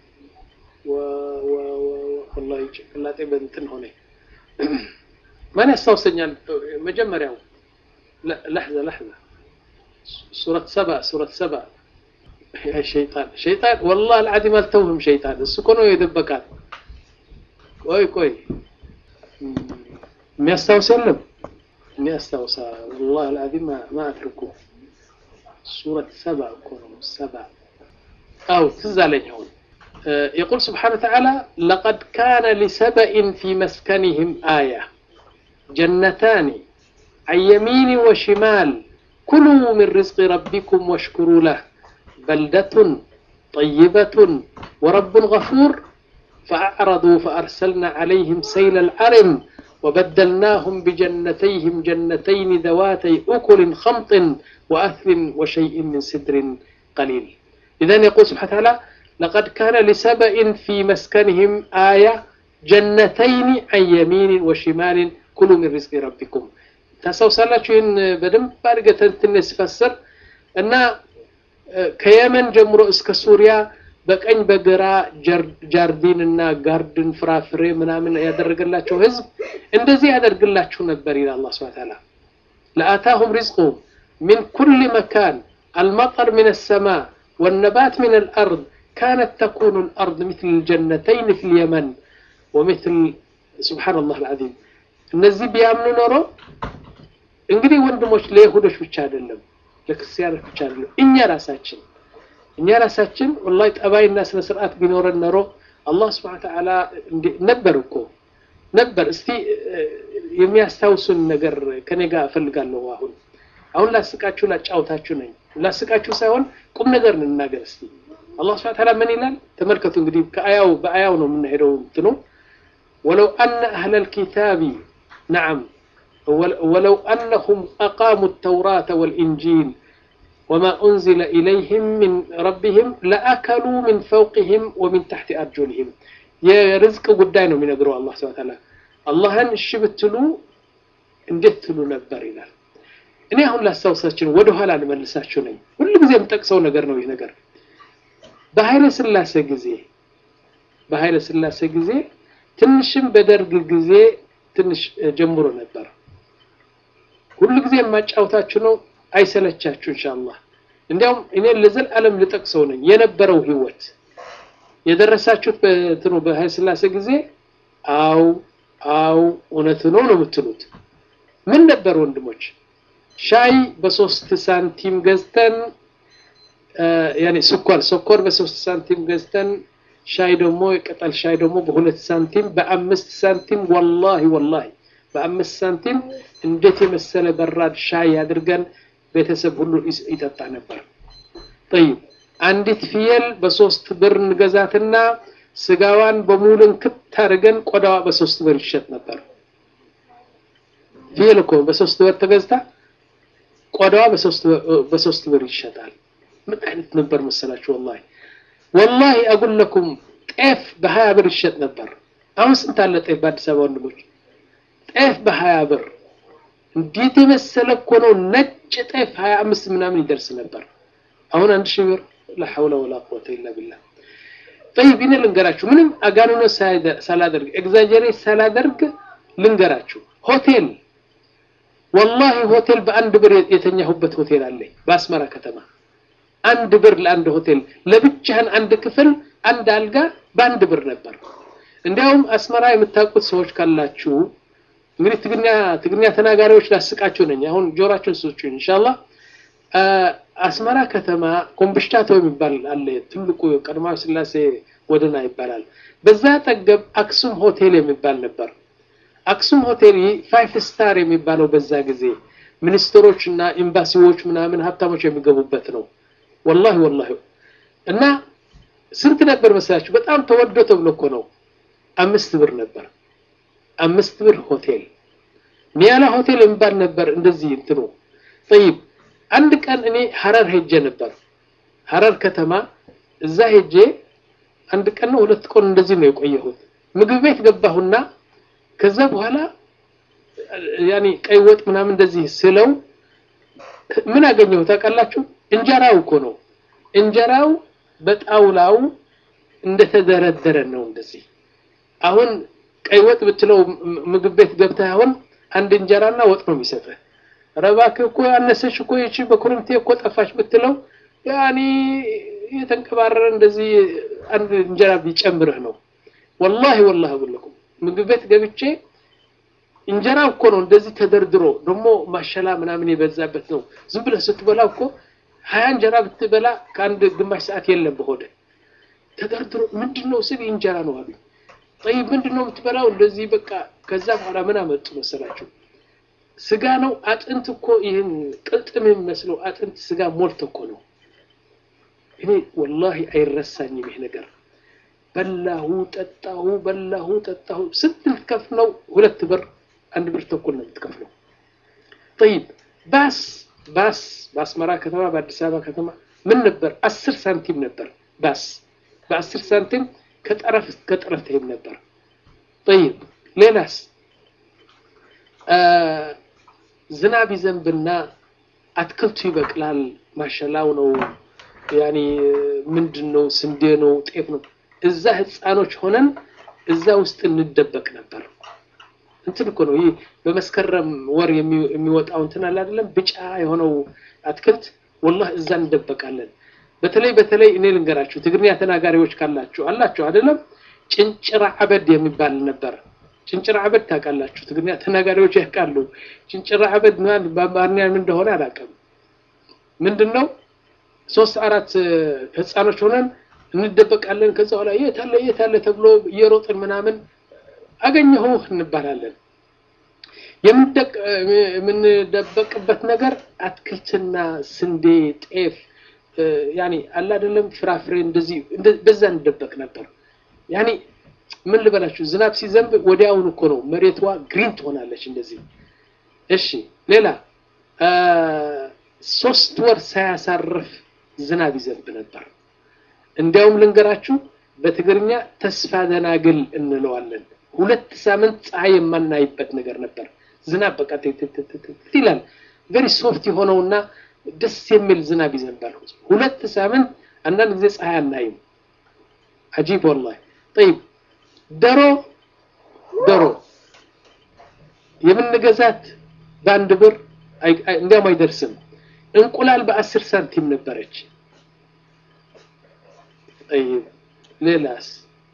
[SPEAKER 2] ወላሂ ጭንቅላጤ በእንትን ሆነ ማን ያስታውሰኛል መጀመሪያው ለሕዘ ለሕዘ ሱረት ሰባ ሱረት ሰባ ሸይጣን ሸይጣን ወላሂ አልዓዚም አልተውህም ሸይጣን እሱ እኮ ነው የደበቃት ቆይ ቆይ የሚያስታውስ የለም እኔ አስታውሳ ወላሂ አልዓዚም ማ አትርኩ ሱረት ሰባ እኮ ነው ሰባ አው ትዝ አለኝ አሁን يقول سبحانه وتعالى لقد كان لسبأ في مسكنهم آية جنتان عن يمين وشمال كلوا من رزق ربكم واشكروا له بلدة طيبة ورب غفور فأعرضوا فأرسلنا عليهم سيل العرم وبدلناهم بجنتيهم جنتين ذواتي أكل خمط وأثل وشيء من سدر قليل إذا يقول سبحانه وتعالى لقد كان لسبأ في مسكنهم آية جنتين عن يمين وشمال كلوا من رزق ربكم ታስታውሳላችሁ ይህን በደንብ አድርገን ትንሽ ስፈስር እና ከየመን ጀምሮ እስከ ሱሪያ በቀኝ በግራ ጃርዲን እና ጋርድን ፍራፍሬ ምናምን ያደረገላቸው ህዝብ እንደዚህ ያደርግላችሁ ነበር ይላል አላህ ሱብሓነሁ ወተዓላ ለአታሁም ሪዝቁሁም ሚን ኩል መካን المطر من السماء والنبات من الأرض كانت تكون الأرض مثل الجنتين في اليمن ومثل سبحان الله العظيم እነዚህ ቢያምኑ ኖሮ እንግዲህ ወንድሞች ለይሁዶች ብቻ አይደለም ለክርስቲያኖች ብቻ አይደለም እኛ ራሳችን እኛ ራሳችን ወላሂ ጠባይና ስነ ስርዓት ቢኖረን ኖሮ አላህ ስብሐነ ተዓላ ነበር እኮ ነበር እስቲ የሚያስታውሱን ነገር ከኔ ጋር እፈልጋለሁ አሁን አሁን ላስቃችሁ ላጫውታችሁ ነኝ ላስቃችሁ ሳይሆን ቁም ነገር እንናገር እስቲ አላህ ስብሐነ ተዓላ ምን ይላል ተመልከቱ እንግዲህ ከአያው በአያው ነው የምንሄደው እንትኑ ወለው አነ አህለል ኪታቢ ነዓም ولو أنهم أقاموا التوراة والإنجيل وما أنزل إليهم من ربهم لأكلوا من فوقهم ومن تحت أرجلهم يا رزق قدانه من أقرأ الله سبحانه وتعالى الله أن الشبتلو اندتلو نبر ይላል እኔ አሁን ላስታውሳችሁ ወደ ኋላ ልመልሳችሁ ነኝ ሁሉ ጊዜ የምጠቅሰው ነገር ነው ይህ ነገር በኃይለ ስላሴ ጊዜ በኃይለ ስላሴ ጊዜ ትንሽም በደርግ ጊዜ ትንሽ ጀምሮ ነበር ሁሉ ጊዜ የማጫውታችሁ ነው አይሰለቻችሁ ኢንሻአላህ እንዲያውም እኔ ለዘላለም ልጠቅሰው ነኝ የነበረው ህይወት የደረሳችሁት በትኑ በኃይለ ስላሴ ጊዜ አው አው እውነት ነው ነው የምትሉት ምን ነበር ወንድሞች ሻይ በሶስት ሳንቲም ገዝተን ያኔ ስኳር ስኳር በሶስት ሳንቲም ገዝተን ሻይ ደግሞ የቅጠል ሻይ ደግሞ በሁለት ሳንቲም በአምስት ሳንቲም ወላሂ ወላሂ በአምስት ሳንቲም እንዴት የመሰለ በራድ ሻይ አድርገን ቤተሰብ ሁሉ ይጠጣ ነበር ጠይብ አንዲት ፍየል በሶስት ብር እንገዛትና ስጋዋን በሙሉ እንክት አድርገን ቆዳዋ በሶስት ብር ይሸጥ ነበር ፍየል እኮ በሶስት ብር ተገዝታ ቆዳዋ በሶስት ብር ይሸጣል ምን አይነት ነበር መሰላችሁ ወላሂ ወላሂ አጉል ለኩም ጤፍ በሀያ ብር ይሸጥ ነበር አሁን ስንት አለ ጤፍ በአዲስ አበባ ወንድሞች ጤፍ በሀያ ብር እንዴት የመሰለ እኮ ነው ነጭ ጤፍ ሀያ አምስት ምናምን ይደርስ ነበር አሁን አንድ ሺህ ብር ላ ወላ ቁወተ ኢላ ቢላህ ጠይብ እኔ ልንገራችሁ ምንም አጋንኖ ሳላደርግ ኤግዛጀሬት ሳላደርግ ልንገራችሁ ሆቴል ወላሂ ሆቴል በአንድ ብር የተኛሁበት ሆቴል አለኝ በአስመራ ከተማ አንድ ብር ለአንድ ሆቴል ለብቻህን አንድ ክፍል አንድ አልጋ በአንድ ብር ነበር እንዲያውም አስመራ የምታውቁት ሰዎች ካላችሁ እንግዲህ ትግርኛ ትግርኛ ተናጋሪዎች ላስቃችሁ ነኝ አሁን ጆራችሁን ስጡኝ ኢንሻአላህ አስመራ ከተማ ኮምብሽታቶ የሚባል አለ። ትልቁ ቀዳማዊ ሥላሴ ጎዳና ይባላል። በዛ አጠገብ አክሱም ሆቴል የሚባል ነበር። አክሱም ሆቴል ፋይፍ ስታር የሚባለው በዛ ጊዜ ሚኒስትሮች እና ኤምባሲዎች ምናምን ሀብታሞች የሚገቡበት ነው። ወላሂ ወላሂ እና ስንት ነበር መሰላችሁ? በጣም ተወዶ ተብሎ እኮ ነው። አምስት ብር ነበር። አምስት ብር ሆቴል ኒያላ ሆቴል የሚባል ነበር። እንደዚህ እንትኑ ጠይብ። አንድ ቀን እኔ ሀረር ሄጄ ነበር። ሀረር ከተማ እዛ ሄጄ አንድ ቀን ነው ሁለት ቀን እንደዚህ ነው የቆየሁት። ምግብ ቤት ገባሁና ከዛ በኋላ ያኔ ቀይ ወጥ ምናምን እንደዚህ ስለው ምን አገኘሁ ታውቃላችሁ? እንጀራው እኮ ነው። እንጀራው በጣውላው እንደተደረደረ ነው እንደዚህ። አሁን ቀይ ወጥ ብትለው ምግብ ቤት ገብተህ አሁን አንድ እንጀራና ወጥ ነው የሚሰጥህ። ኧረ እባክህ እኮ ያነሰች እኮ ይቺ በኩርምቴ እኮ ጠፋች ብትለው ያኔ የተንቀባረረ እንደዚህ አንድ እንጀራ ቢጨምርህ ነው። ወላሂ ወላሂ ብለኩም ምግብ ቤት ገብቼ እንጀራ እኮ ነው እንደዚህ ተደርድሮ ደግሞ ማሸላ ምናምን የበዛበት ነው። ዝም ብለህ ስትበላ እኮ ሀያ እንጀራ ብትበላ ከአንድ ግማሽ ሰዓት የለም በሆደ ተደርድሮ ምንድን ነው ስል እንጀራ ነው አሉኝ። ጠይብ ምንድን ነው የምትበላው? እንደዚህ በቃ ከዛ በኋላ ምን አመጡ መሰላችሁ? ስጋ ነው አጥንት እኮ ይህን ቅልጥም የሚመስለው አጥንት ስጋ ሞልቶ እኮ ነው። እኔ ወላሂ አይረሳኝም ይሄ ነገር። በላሁ ጠጣሁ፣ በላሁ ጠጣሁ። ስንት ልትከፍል ነው? ሁለት ብር አንድ ብር ተኩል ነው የምትከፍለው። ጠይብ ባስ ባስ በአስመራ ከተማ በአዲስ አበባ ከተማ ምን ነበር? አስር ሳንቲም ነበር ባስ በአስር ሳንቲም ከጠረፍ እስከ ጠረፍ ትሄድ ነበር። ጠይብ ሌላስ ዝናብ ይዘንብና አትክልቱ ይበቅላል። ማሸላው ነው ያኔ ምንድን ነው ስንዴ ነው ጤፍ ነው። እዛ ህፃኖች ሆነን እዛ ውስጥ እንደበቅ ነበር። እንትን እኮ ነው ይህ በመስከረም ወር የሚወጣው እንትን አለ አይደለም፣ ብጫ የሆነው አትክልት ወላሂ እዛ እንደበቃለን። በተለይ በተለይ እኔ ልንገራችሁ ትግርኛ ተናጋሪዎች ካላችሁ አላችሁ አይደለም፣ ጭንጭራ አበድ የሚባል ነበር። ጭንጭራ አበድ ታውቃላችሁ? ትግርኛ ተናጋሪዎች ያውቃሉ። ጭንጭራ አበድ በአማርኛ ምን እንደሆነ አላውቅም። ምንድን ነው? ሶስት አራት ህፃኖች ሆነን እንደበቃለን። ከዛ በኋላ የት አለ የት አለ ተብሎ እየሮጥን ምናምን አገኘሁህ እንባላለን። የምንደበቅበት ነገር አትክልትና ስንዴ፣ ጤፍ ያኔ አለ አይደለም ፍራፍሬ እንደዚህ በዛ እንደበቅ ነበር። ያኔ ምን ልበላችሁ ዝናብ ሲዘንብ ወዲያውኑ እኮ ነው መሬቷ ግሪን ትሆናለች እንደዚህ። እሺ ሌላ ሶስት ወር ሳያሳርፍ ዝናብ ይዘንብ ነበር። እንዲያውም ልንገራችሁ በትግርኛ ተስፋ ደናግል እንለዋለን። ሁለት ሳምንት ፀሐይ የማናይበት ነገር ነበር። ዝናብ በቃ ይላል ቨሪ ሶፍት የሆነውና ደስ የሚል ዝናብ ይዘንባል። ሁለት ሳምንት አንዳንድ ጊዜ ፀሐይ አናይም። አጂብ ወላሂ። ጠይብ ዶሮ ዶሮ የምንገዛት በአንድ ብር እንዲያውም አይደርስም። እንቁላል በአስር ሳንቲም ነበረች። ጠይብ ሌላስ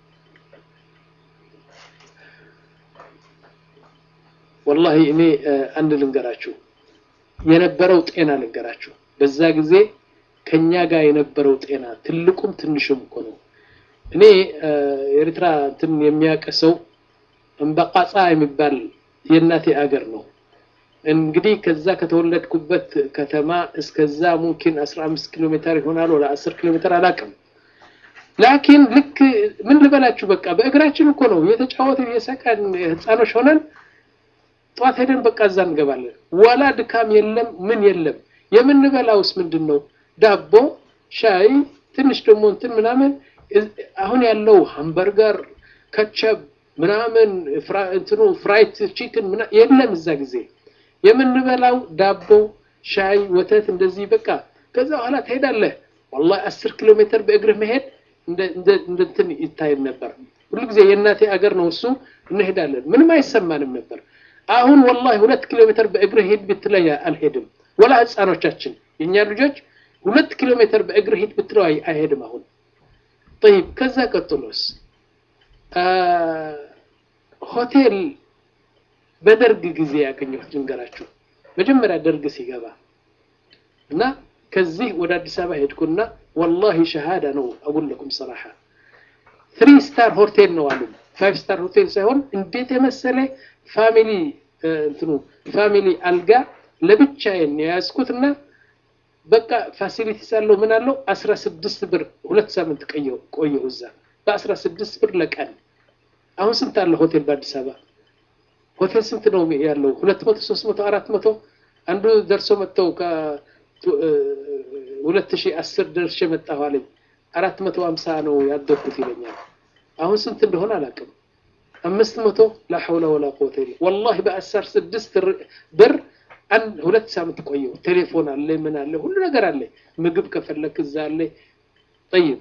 [SPEAKER 2] ወላሂ እኔ አንድ ልንገራችሁ የነበረው ጤና ልንገራችሁ። በዛ ጊዜ ከኛ ጋር የነበረው ጤና ትልቁም ትንሹም እኮ ነው። እኔ ኤርትራ እንትን የሚያውቅ ሰው እምበቃጻ የሚባል የእናቴ አገር ነው። እንግዲህ ከዛ ከተወለድኩበት ከተማ እስከዛ ሙምኪን 15 ኪሎ ሜትር ይሆናል ወደ 10 ኪሎ ሜትር አላውቅም። ላኪን ልክ ምን ልበላችሁ በቃ በእግራችን እኮ ነው እየተጫወትን እየሳቀን ህፃኖች ሆነን ጠዋት ሄደን በቃ እዛ እንገባለን። ወላ ድካም የለም ምን የለም። የምንበላውስ ምንድን ነው? ዳቦ፣ ሻይ፣ ትንሽ ደግሞ እንትን ምናምን። አሁን ያለው ሃምበርገር፣ ከቸብ ምናምን እንትኑ ፍራይት ቺክን የለም እዛ ጊዜ። የምንበላው ዳቦ፣ ሻይ፣ ወተት እንደዚህ በቃ። ከዛ በኋላ ትሄዳለህ። ወላሂ አስር ኪሎ ሜትር በእግርህ መሄድ እንደ እንትን ይታይም ነበር። ሁሉ ጊዜ የእናቴ አገር ነው እሱ። እንሄዳለን፣ ምንም አይሰማንም ነበር። አሁን ወላሂ ሁለት ኪሎ ሜትር በእግር ሂድ ብትለኝ አልሄድም። ወላ ህፃኖቻችን የእኛ ልጆች ሁለት ኪሎ ሜትር በእግር ሂድ ብትለው አይሄድም አሁን። ጠይብ ከዛ ቀጥሎስ ሆቴል በደርግ ጊዜ ያገኘሁት ልንገራችሁ። መጀመሪያ ደርግ ሲገባ እና ከዚህ ወደ አዲስ አበባ ሄድኩና ወላሂ ሸሃዳ ነው አጉለኩም ሰራሓ ትሪ ስታር ሆቴል ነው አሉ። ፋይቭ ስታር ሆቴል ሳይሆን እንዴት የመሰለ ፋሚሊ እንትኑ ፋሚሊ አልጋ ለብቻዬን የያዝኩትና በቃ ፋሲሊቲስ አለው ምን አለው አስራ ስድስት ብር ሁለት ሳምንት ቆየሁ ቆየሁ እዛ በአስራ ስድስት ብር ለቀን። አሁን ስንት አለ ሆቴል በአዲስ አበባ? ሆቴል ስንት ነው ያለው? ሁለት መቶ ሶስት መቶ አራት መቶ አንዱ ደርሶ መጥተው ከሁለት ሺህ አስር ደርሼ መጣሁ አለኝ። አራት መቶ ሀምሳ ነው ያደርኩት ይለኛል። አሁን ስንት እንደሆነ አላውቅም። አምስት መቶ ላ ሐውለ ወላ ቁወተ ኢላ ወላሂ በአስር ስድስት ብር አንድ ሁለት ሳምንት ቆየሁ። ቴሌፎን አለ፣ ምን አለ፣ ሁሉ ነገር አለ። ምግብ ከፈለክ እዛ አለ። ጠይብ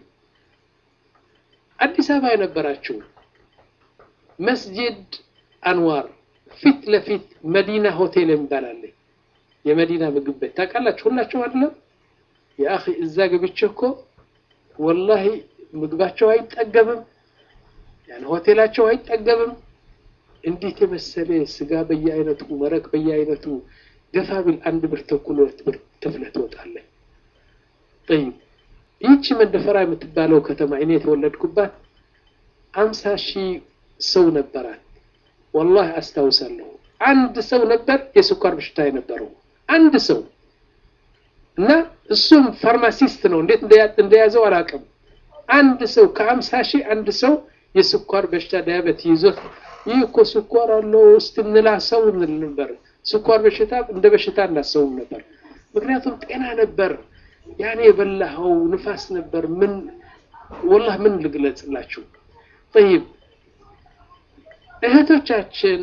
[SPEAKER 2] አዲስ አበባ የነበራችሁ መስጂድ አንዋር ፊት ለፊት መዲና ሆቴል የሚባል አለ። የመዲና ምግብ ቤት ታውቃላችሁ ሁላችሁ አይደለም? የአኺ እዛ ገብቼ እኮ ወላሂ ምግባቸው አይጠገብም፣ ያን ሆቴላቸው አይጠገብም። እንዴት የመሰለ ስጋ በየአይነቱ መረቅ በየአይነቱ ገፋ ቢል አንድ ብር ተኩል ሁለት ብር ትፍለህ ትወጣለህ። ጠይብ ይህቺ መንደፈራ የምትባለው ከተማ እኔ የተወለድኩባት አምሳ ሺህ ሰው ነበራት። ወላሂ አስታውሳለሁ። አንድ ሰው ነበር የስኳር በሽታ የነበረው አንድ ሰው እና እሱም ፋርማሲስት ነው። እንዴት እንደያዘው አላውቅም። አንድ ሰው ከአምሳ ሺህ አንድ ሰው የስኳር በሽታ ዳያበት ይዞት ይህ እኮ ስኳር አለው ውስጥ እንላ ሰው እንል ነበር። ስኳር በሽታ እንደ በሽታ እናሰውም ነበር። ምክንያቱም ጤና ነበር። ያኔ የበላኸው ንፋስ ነበር። ምን ወላህ ምን ልግለጽላችሁ? ጠይብ እህቶቻችን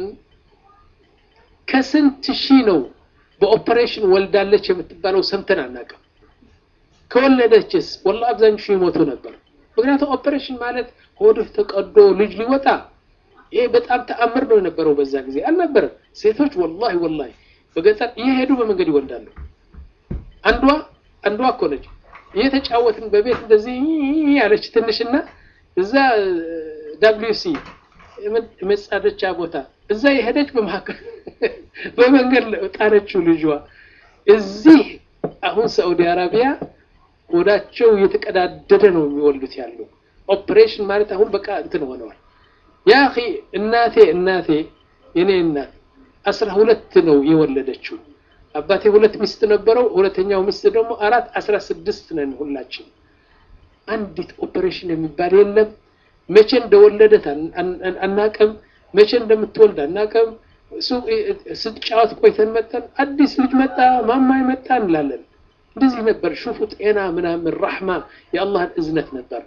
[SPEAKER 2] ከስንት ሺህ ነው በኦፐሬሽን ወልዳለች የምትባለው ሰምተን አናውቅም። ከወለደችስ ወላሂ አብዛኞቹ ይሞቱ ነበር። ምክንያቱም ኦፐሬሽን ማለት ሆድህ ተቀዶ ልጅ ሊወጣ ይሄ በጣም ተአምር ነው የነበረው። በዛ ጊዜ አልነበረም። ሴቶች ወላሂ ወላሂ በገጠር እየሄዱ በመንገድ ይወልዳሉ። አንዷ አንዷ እኮ ነች እየተጫወትን በቤት እንደዚህ ያለች ትንሽና እዛ ዳብሊው ሲ መጻደቻ ቦታ እዛ የሄደች በመካከል በመንገድ ጣለችው ልጇ። እዚህ አሁን ሳዑዲ አረቢያ ሆዳቸው እየተቀዳደደ ነው የሚወልዱት ያለው። ኦፕሬሽን ማለት አሁን በቃ እንትን ሆነዋል። ያ አኺ እናቴ እናቴ የኔ እናት አስራ ሁለት ነው የወለደችው። አባቴ ሁለት ሚስት ነበረው። ሁለተኛው ሚስት ደግሞ አራት አስራ ስድስት ነን ሁላችን። አንዲት ኦፕሬሽን የሚባል የለም። መቼ እንደወለደት አናቅም። መቼ እንደምትወልድ አናቅም። ስትጫወት ቆይተን መጠን አዲስ ልጅ መጣ ማማይ መጣ እንላለን። እንደዚህ ነበር። ሹፉ ጤና ምናምን ራሕማ የአላህን እዝነት ነበር።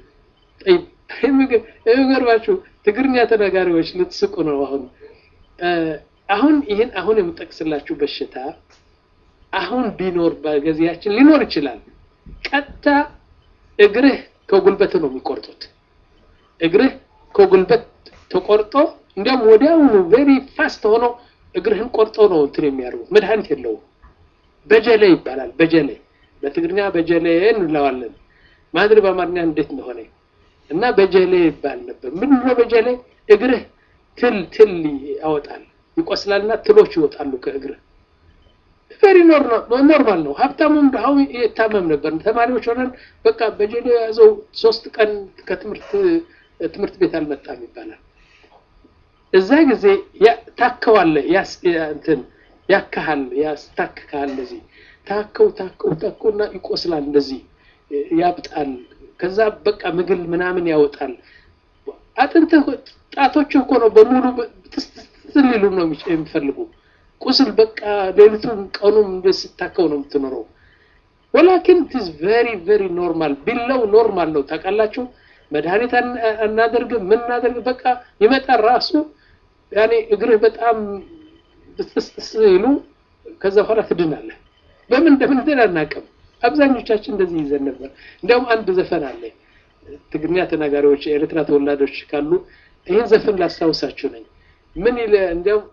[SPEAKER 2] የሚገርማችሁ ትግርኛ ተናጋሪዎች ልትስቁ ነው። አሁን አሁን ይህን አሁን የምጠቅስላችሁ በሽታ አሁን ቢኖር በጊዜያችን ሊኖር ይችላል። ቀጥታ እግርህ ከጉልበት ነው የሚቆርጡት። እግርህ ከጉልበት ተቆርጦ እንዲያውም ወዲያውኑ ቬሪ ፋስት ሆኖ እግርህን ቆርጦ ነው እንትን የሚያደርጉት። መድኃኒት የለውም። በጀሌ ይባላል። በጀሌ በትግርኛ በጀሌ እንለዋለን። ማድሪ በአማርኛ እንዴት እንደሆነ እና በጀሌ ይባል ነበር። ምንድን ነው በጀሌ? እግርህ ትል ትል ያወጣል፣ ይቆስላልና ትሎች ይወጣሉ ከእግርህ። ቬሪ ኖርማል ነው። ሀብታሙም ድሃው ይታመም ነበር። ተማሪዎች ሆነን በቃ በጀሌ የያዘው ሶስት ቀን ከትምህርት ትምህርት ቤት አልመጣም ይባላል። እዛ ጊዜ ታከዋለህ እንትን ያካሃል ያስታክካል። እንደዚህ ታከው ታከው ታከውና ይቆስላል፣ እንደዚህ ያብጣል። ከዛ በቃ ምግል ምናምን ያወጣል። አጥንትህ ጣቶች እኮ ነው በሙሉ ትስትል ሊሉ ነው የሚፈልጉ ቁስል በቃ ሌሊቱን ቀኑም ስታከው ነው የምትኖረው። ወላኪን ትዝ ቬሪ ቬሪ ኖርማል ቢለው ኖርማል ነው ታውቃላችሁ። መድኃኒት አናደርግም ምን እናደርግ በቃ ይመጣል ራሱ ያኔ እግርህ በጣም ብትስጥስ ይሉ ከዛ በኋላ ትድናለህ። በምን እንደምንድን አናውቅም። አብዛኞቻችን እንደዚህ ይዘን ነበር። እንዲያውም አንድ ዘፈን አለ ትግርኛ ተናጋሪዎች የኤርትራ ተወላዶች ካሉ ይህን ዘፈን ላስታውሳችሁ ነኝ። ምን ይለ እንዲያውም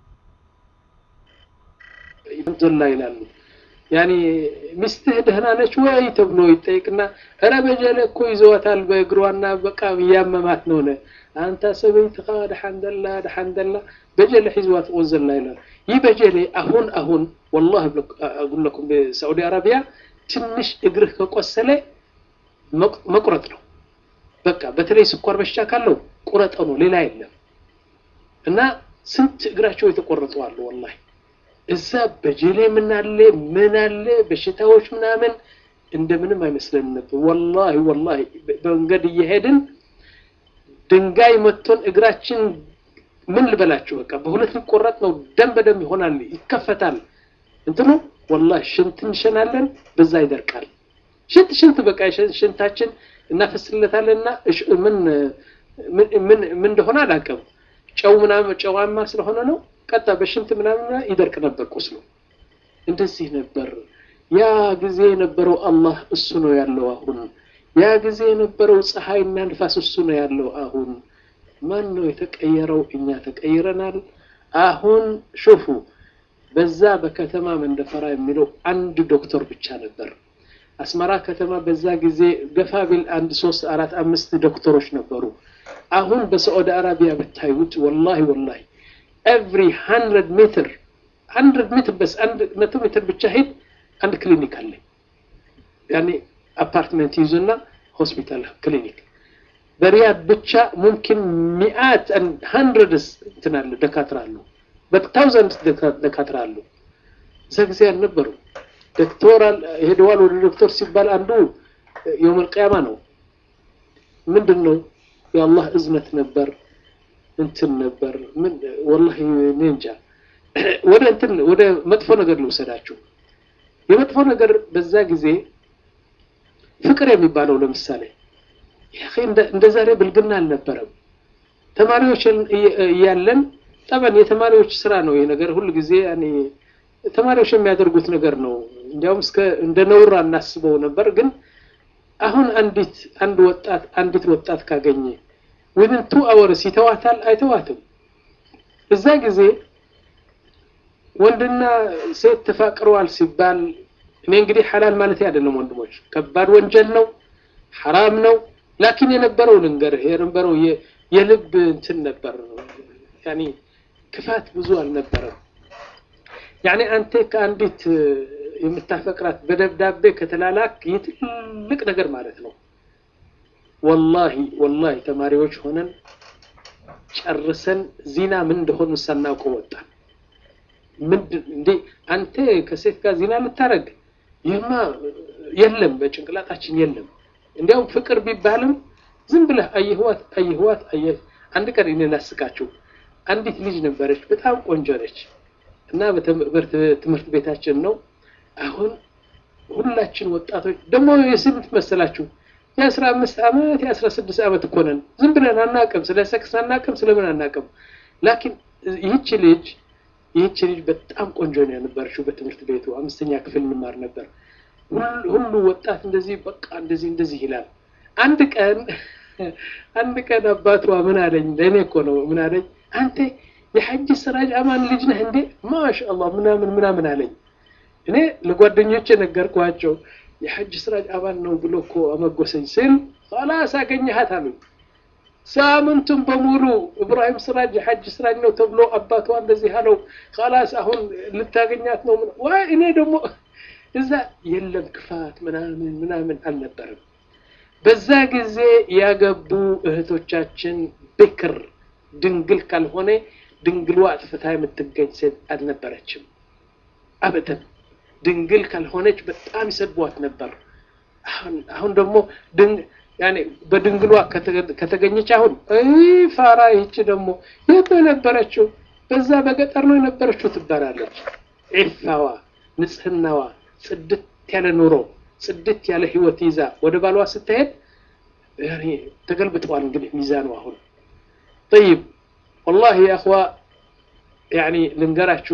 [SPEAKER 2] ዘላ ይላሉ ያኔ ሚስትህ ደህና ነች ወይ ተብሎ ይጠይቅና እረ በጀለ እኮ ይዘዋታል በእግሯና በቃ እያመማት ነው ነ አንተ ሰበይትኻ ደሓንደላ ደሓንደላ በጀለ ሒዝዋ ትቆዘላ ይላል። ይህ በጀሌ አሁን አሁን ወላሂ አጉለኩም በሳዑዲ አረቢያ ትንሽ እግርህ ከቆሰለ መቁረጥ ነው በቃ በተለይ ስኳር በሽታ ካለው ቁረጠው ነው ሌላ የለም እና ስንት እግራቸው የተቆረጡ አሉ ወላሂ እዛ በጀሌ ምን አለ ምን አለ በሽታዎች ምናምን እንደምንም አይመስለንም ነበር ወላሂ ወላሂ በመንገድ እየሄድን ድንጋይ መቶን እግራችን ምን ልበላችሁ በቃ በሁለት ሊቆረጥ ነው ደም በደም ይሆናል ይከፈታል እንትኑ ወላሂ ሽንት እንሸናለን በዛ ይደርቃል ሽንት ሽንት በቃ ሽንታችን እናፈስለታለንና ምን ምን ምን እንደሆነ አላውቅም ጨው ምናምን ጨዋማ ስለሆነ ነው ቀጣ በሽንት ምናምን ይደርቅ ነበር ቁስሉ እንደዚህ ነበር ያ ጊዜ የነበረው አላህ እሱ ነው ያለው አሁን ያ ጊዜ የነበረው ፀሐይና ንፋስ እሱ ነው ያለው አሁን ማን ነው የተቀየረው እኛ ተቀይረናል አሁን ሹፉ በዛ በከተማ መንደፈራ የሚለው አንድ ዶክተር ብቻ ነበር አስመራ ከተማ በዛ ጊዜ ገፋ ቢል አንድ ሶስት አራት አምስት ዶክተሮች ነበሩ አሁን በሳዑዲ አረቢያ ብታዩት ወላሂ ወላሂ ኤቭሪ ሀንድረድ ሜትር ሀንድረድ ሜትር በስ አንድ መቶ ሜትር ብቻ ሄድ አንድ ክሊኒክ አለ ያኔ አፓርትመንት ይዙና ሆስፒታል ክሊኒክ በሪያድ ብቻ ሙምኪን ሚአት ሀንድረድስ እንትን አለ ደካትራ አሉ በታውዘንድ ደካትራ አሉ እዛ ጊዜ አልነበሩ ዶክተር ሄደዋል ወደ ዶክተር ሲባል አንዱ የውመል ቅያማ ነው ምንድን ነው የአላህ እዝነት ነበር እንትን ነበር ምን ወላሂ እኔ እንጃ ወደ እንትን ወደ መጥፎ ነገር ልውሰዳችሁ የመጥፎ ነገር በዛ ጊዜ ፍቅር የሚባለው ለምሳሌ እንደ ዛሬ ብልግና አልነበረም ተማሪዎች እያለን ጠበን የተማሪዎች ስራ ነው ይሄ ነገር ሁሉ ጊዜ ያኔ ተማሪዎች የሚያደርጉት ነገር ነው እንዲያውም እስከ እንደ ነውር አናስበው ነበር ግን አሁን አንዲት አንድ ወጣት አንዲት ወጣት ካገኘ ዊዝን ቱ አወርስ ይተዋታል አይተዋትም እዛ ጊዜ ወንድና ሴት ተፋቅረዋል ሲባል እኔ እንግዲህ ሐላል ማለት አይደለም ወንድሞች ከባድ ወንጀል ነው ሐራም ነው ላኪን የነበረው ልንገርህ የነበረው የልብ እንትን ነበር ያኒ ክፋት ብዙ አልነበረም ያኔ አንተ ከአንዲት የምታፈቅራት በደብዳቤ ከተላላክ የትልቅ ነገር ማለት ነው ወላሂ ወላሂ ተማሪዎች ሆነን ጨርሰን ዚና ምን እንደሆኑ ሳናውቀው ወጣን ምንድን እንዴ አንተ ከሴት ጋር ዚና ልታረግ ይህማ የለም በጭንቅላታችን የለም እንዲያውም ፍቅር ቢባልም ዝም ብለህ አየህዋት አየህዋት አየህ አንድ ቀን እኔ ላስቃችሁ አንዲት ልጅ ነበረች በጣም ቆንጆ ነች እና በትምህርት ቤታችን ነው አሁን ሁላችን ወጣቶች ደግሞ የስንት መሰላችሁ የአስራ አምስት ዓመት የአስራ ስድስት ዓመት እኮ ነን ዝም ብለን አናቅም ስለ ሰክስ አናቅም ስለምን አናቅም ላኪን ይህች ልጅ ይህች ልጅ በጣም ቆንጆ ነው የነበረችው በትምህርት ቤቱ አምስተኛ ክፍል እንማር ነበር ሁሉ ወጣት እንደዚህ በቃ እንደዚህ እንደዚህ ይላል አንድ ቀን አንድ ቀን አባቷ ምን አለኝ ለእኔ እኮ ነው ምን አለኝ አንተ የሐጅ ስራጅ አማን ልጅ ነህ እንዴ ማሻአላህ ምናምን ምናምን አለኝ እኔ ለጓደኞቼ ነገርኳቸው የሐጅ ስራጅ አባል ነው ብሎ እኮ አመጎሰኝ ስል ኸላስ አገኘሃት አሉኝ ሳምንቱን በሙሉ እብራሂም ስራጅ የሐጅ ስራጅ ነው ተብሎ አባቷ እንደዚህ አለው ኸላስ አሁን ልታገኛት ነው ወይ እኔ ደግሞ እዛ የለም ክፋት ምናምን ምናምን አልነበረም በዛ ጊዜ ያገቡ እህቶቻችን ብክር ድንግል ካልሆነ ድንግሏ አጥፍታ የምትገኝ ሴት አልነበረችም አበደን ድንግል ካልሆነች በጣም ይሰድቧት ነበር አሁን ደግሞ ያኔ በድንግሏ ከተገኘች አሁን ፋራ ይቺ ደግሞ የት ነው የነበረችው በዛ በገጠር ነው የነበረችው ትባላለች ዒፋዋ ንጽህናዋ ጽድት ያለ ኑሮ ጽድት ያለ ህይወት ይዛ ወደ ባሏ ስትሄድ ተገልብጠዋል እንግዲህ ሚዛኑ አሁን طيب والله يا اخوة يعني ልንገራችሁ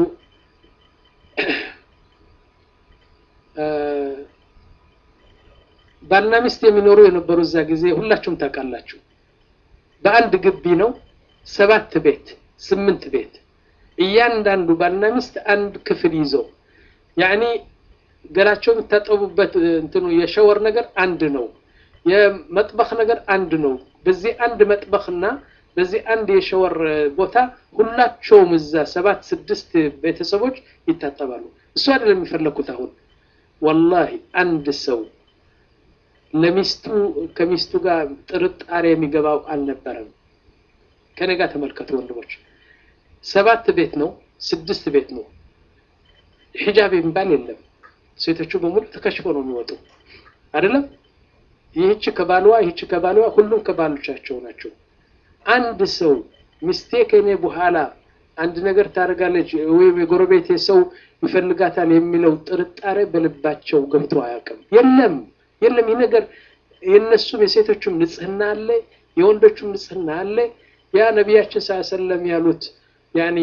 [SPEAKER 2] ባልና ሚስት የሚኖሩ የነበሩ እዛ ጊዜ ሁላችሁም ታውቃላችሁ በአንድ ግቢ ነው ሰባት ቤት ስምንት ቤት እያንዳንዱ ባልና ሚስት አንድ ክፍል ይዘው ያኒ ገላቸው የምታጠቡበት እንትኑ የሸወር ነገር አንድ ነው የመጥበኽ ነገር አንድ ነው በዚህ አንድ መጥበኽና በዚህ አንድ የሸወር ቦታ ሁላቸውም እዛ ሰባት ስድስት ቤተሰቦች ይታጠባሉ እሱ አይደለም የሚፈለግኩት አሁን ወላሂ አንድ ሰው ለሚስቱ ከሚስቱ ጋር ጥርጣሬ የሚገባው አልነበረም። ከኔ ጋር ተመልከቱ ወንድሞች፣ ሰባት ቤት ነው ስድስት ቤት ነው ሒጃብ የሚባል የለም። ሴቶቹ በሙሉ ተከሽፎ ነው የሚወጡ አይደለም። ይህች ከባልዋ ይህች ከባልዋ ሁሉም ከባሎቻቸው ናቸው። አንድ ሰው ሚስቴ ከኔ በኋላ አንድ ነገር ታደርጋለች ወይም የጎረቤቴ ሰው ይፈልጋታል የሚለው ጥርጣሬ በልባቸው ገብቶ አያውቅም። የለም የለም። ይህ ነገር የእነሱም የሴቶቹም ንጽህና አለ፣ የወንዶቹም ንጽህና አለ። ያ ነቢያችን ስ ሰለም ያሉት ያኒ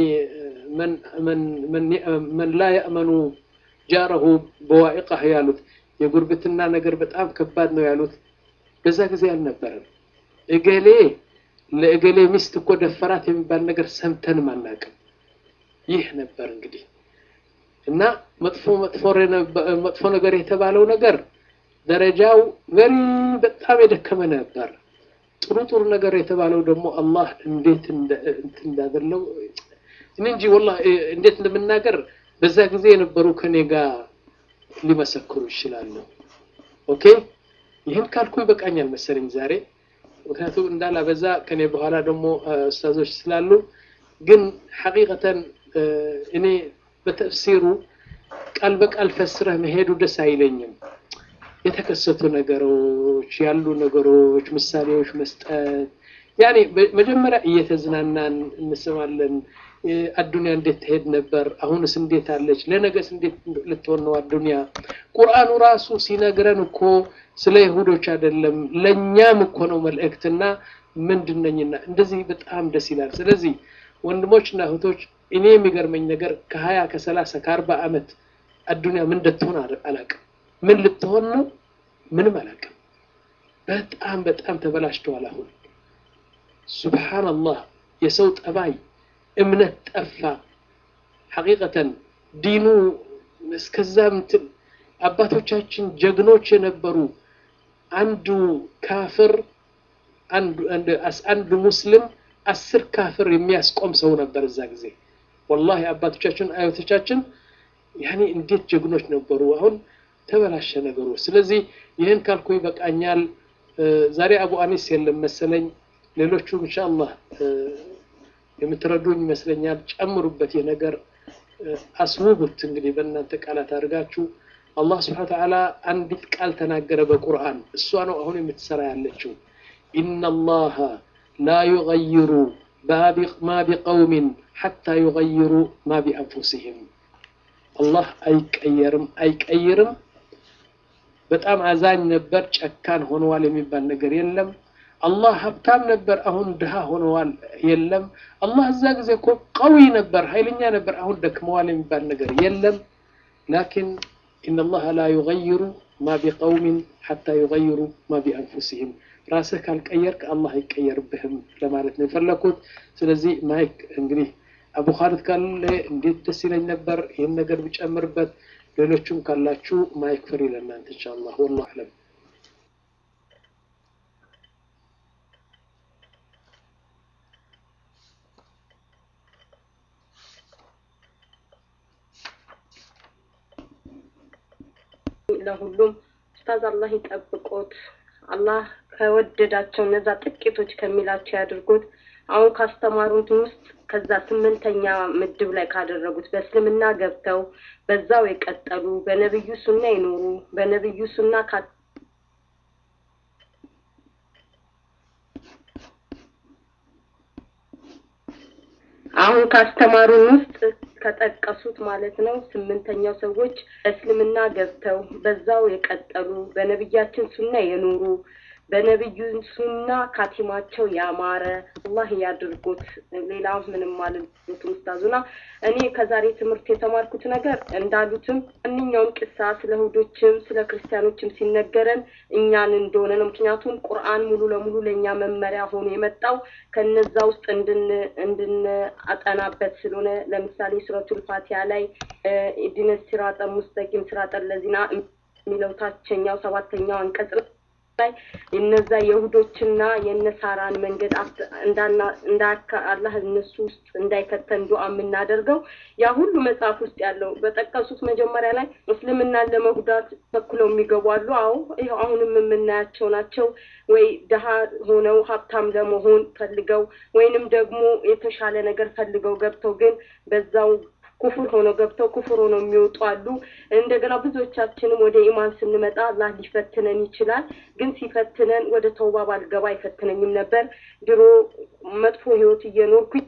[SPEAKER 2] መን ላ የእመኑ ጃረሁ በዋኢቃህ ያሉት የጉርብትና ነገር በጣም ከባድ ነው ያሉት በዛ ጊዜ አልነበረም። እገሌ ለእገሌ ሚስት እኮ ደፈራት የሚባል ነገር ሰምተንም አናውቅም። ይህ ነበር እንግዲህ እና መጥፎ መጥፎ ነገር የተባለው ነገር ደረጃው ቨሪ በጣም የደከመ ነበር። ጥሩ ጥሩ ነገር የተባለው ደግሞ አላህ እንዴት እንዳደለው እኔ እንጂ ወላሂ እንዴት እንደምናገር በዛ ጊዜ የነበሩ ከኔ ጋር ሊመሰክሩ ይችላሉ። ኦኬ ይህን ካልኩ ይበቃኛል መሰለኝ ዛሬ። ምክንያቱም እንዳላበዛ ከኔ በኋላ ደግሞ ኡስታዞች ስላሉ፣ ግን ሐቂቀተን እኔ በተፍሲሩ ቃል በቃል ፈስረህ መሄዱ ደስ አይለኝም። የተከሰቱ ነገሮች ያሉ ነገሮች ምሳሌዎች መስጠት ያኔ መጀመሪያ እየተዝናናን እንስማለን። አዱንያ እንዴት ትሄድ ነበር? አሁንስ እንዴት አለች? ለነገስ እንዴት ልትሆን ነው አዱንያ? ቁርአኑ ራሱ ሲነግረን እኮ ስለ ይሁዶች አይደለም ለእኛም እኮ ነው መልእክትና ምንድነኝና እንደዚህ በጣም ደስ ይላል። ስለዚህ ወንድሞችና እህቶች እኔ የሚገርመኝ ነገር ከሀያ ከሰላሳ ከአርባ ዓመት አዱንያ ምን እንደትሆን አላውቅም። ምን ልትሆን ነው? ምንም አላውቅም። በጣም በጣም ተበላሽተዋል። አሁን ሱብሓነላህ የሰው ጠባይ እምነት ጠፋ። ሐቂቀተን ዲኑ እስከዛ ምትል አባቶቻችን ጀግኖች የነበሩ አንዱ ካፍር አንዱ ሙስሊም አስር ካፍር የሚያስቆም ሰው ነበር እዛ ጊዜ። ወላሂ አባቶቻችን አያቶቻችን ያኔ እንዴት ጀግኖች ነበሩ። አሁን ተበላሸ ነገሩ። ስለዚህ ይህን ካልኩ ይበቃኛል። ዛሬ አቡ አኒስ የለም መሰለኝ። ሌሎቹ ኢንሻአላህ የምትረዱኝ ይመስለኛል። ጨምሩበት፣ ይህ ነገር አስውቡት። እንግዲህ በእናንተ ቃላት አድርጋችሁ አላህ ስብሐነ ወተዓላ አንዲት ቃል ተናገረ በቁርአን። እሷ ነው አሁን የምትሰራ ያለችው። ኢነላሃ ላ ዩገይሩ ማ ቢቀውሚን ሐታ ዩገይሩ ማ ቢአንፉሲሂም። አላህ አይቀየርም አይቀይርም። በጣም አዛኝ ነበር፣ ጨካን ሆነዋል የሚባል ነገር የለም። አላህ ሀብታም ነበር፣ አሁን ድሃ ሆነዋል የለም። አላህ እዛ ጊዜ እኮ ቀዊ ነበር፣ ኃይለኛ ነበር፣ አሁን ደክመዋል የሚባል ነገር የለም። ላኪን ኢነላህ ላ ዩገይሩ ማ ቢቀውሚን ሐታ ዩገይሩ ማ ቢአንፉሲሂም። ራስህ ካልቀየርክ አላህ አይቀየርብህም ለማለት ነው የፈለኩት። ስለዚህ ማይክ እንግዲህ አቡ ኻሊድ ካለ እንዴት ደስ ይለኝ ነበር ይህን ነገር ብጨምርበት። ሌሎቹም ካላችሁ ማይክ ፍሪ ለእናንተ ኢንሻአላህ። ወላሁ አዕለም።
[SPEAKER 3] ለሁሉም ኡስታዝ አላህ ይጠብቆት። አላህ ከወደዳቸው እነዛ ጥቂቶች ከሚላቸው ያድርጉት። አሁን ካስተማሩት ውስጥ ከዛ ስምንተኛ ምድብ ላይ ካደረጉት በእስልምና ገብተው በዛው የቀጠሉ በነብዩ ሱና ይኖሩ በነብዩ ሱና አሁን ካስተማሩን ውስጥ ከጠቀሱት ማለት ነው ስምንተኛው ሰዎች እስልምና ገብተው በዛው የቀጠሉ በነብያችን ሱና የኖሩ በነብዩ ሱና ካቲማቸው ያማረ አላህ ያድርጉት። ሌላ ምንም ማለት ኡስታዙና እኔ ከዛሬ ትምህርት የተማርኩት ነገር እንዳሉትም ማንኛውም ቅሳ ስለ ይሁዶችም ስለ ክርስቲያኖችም ሲነገረን እኛን እንደሆነ ነው። ምክንያቱም ቁርአን ሙሉ ለሙሉ ለእኛ መመሪያ ሆኖ የመጣው ከነዛ ውስጥ እንድን እንድናጠናበት ስለሆነ ለምሳሌ ሱረቱል ፋቲሃ ላይ ኢህዲነ ሲራጠ ሙስተቂም ሲራጠ ለዚና የሚለው ታችኛው ሰባተኛው አንቀጽ ላይ እነዛ የሁዶችና የነሳራን መንገድ እንዳና እንዳካ አላህ እነሱ ውስጥ እንዳይከተን ዱዓ የምናደርገው ያ ሁሉ መጽሐፍ ውስጥ ያለው በጠቀሱት መጀመሪያ ላይ እስልምናን ለመጉዳት በኩለው የሚገቡ አሉ። አዎ ይኸው አሁንም የምናያቸው ናቸው። ወይ ድሀ ሆነው ሀብታም ለመሆን ፈልገው ወይንም ደግሞ የተሻለ ነገር ፈልገው ገብተው ግን በዛው ኩፍር ሆነው ገብተው ኩፍር ሆነው የሚወጡ አሉ። እንደገና ብዙዎቻችንም ወደ ኢማን ስንመጣ አላህ ሊፈትነን ይችላል። ግን ሲፈትነን ወደ ተውባ ባልገባ አይፈትነኝም ነበር። ድሮ መጥፎ ህይወት እየኖርኩኝ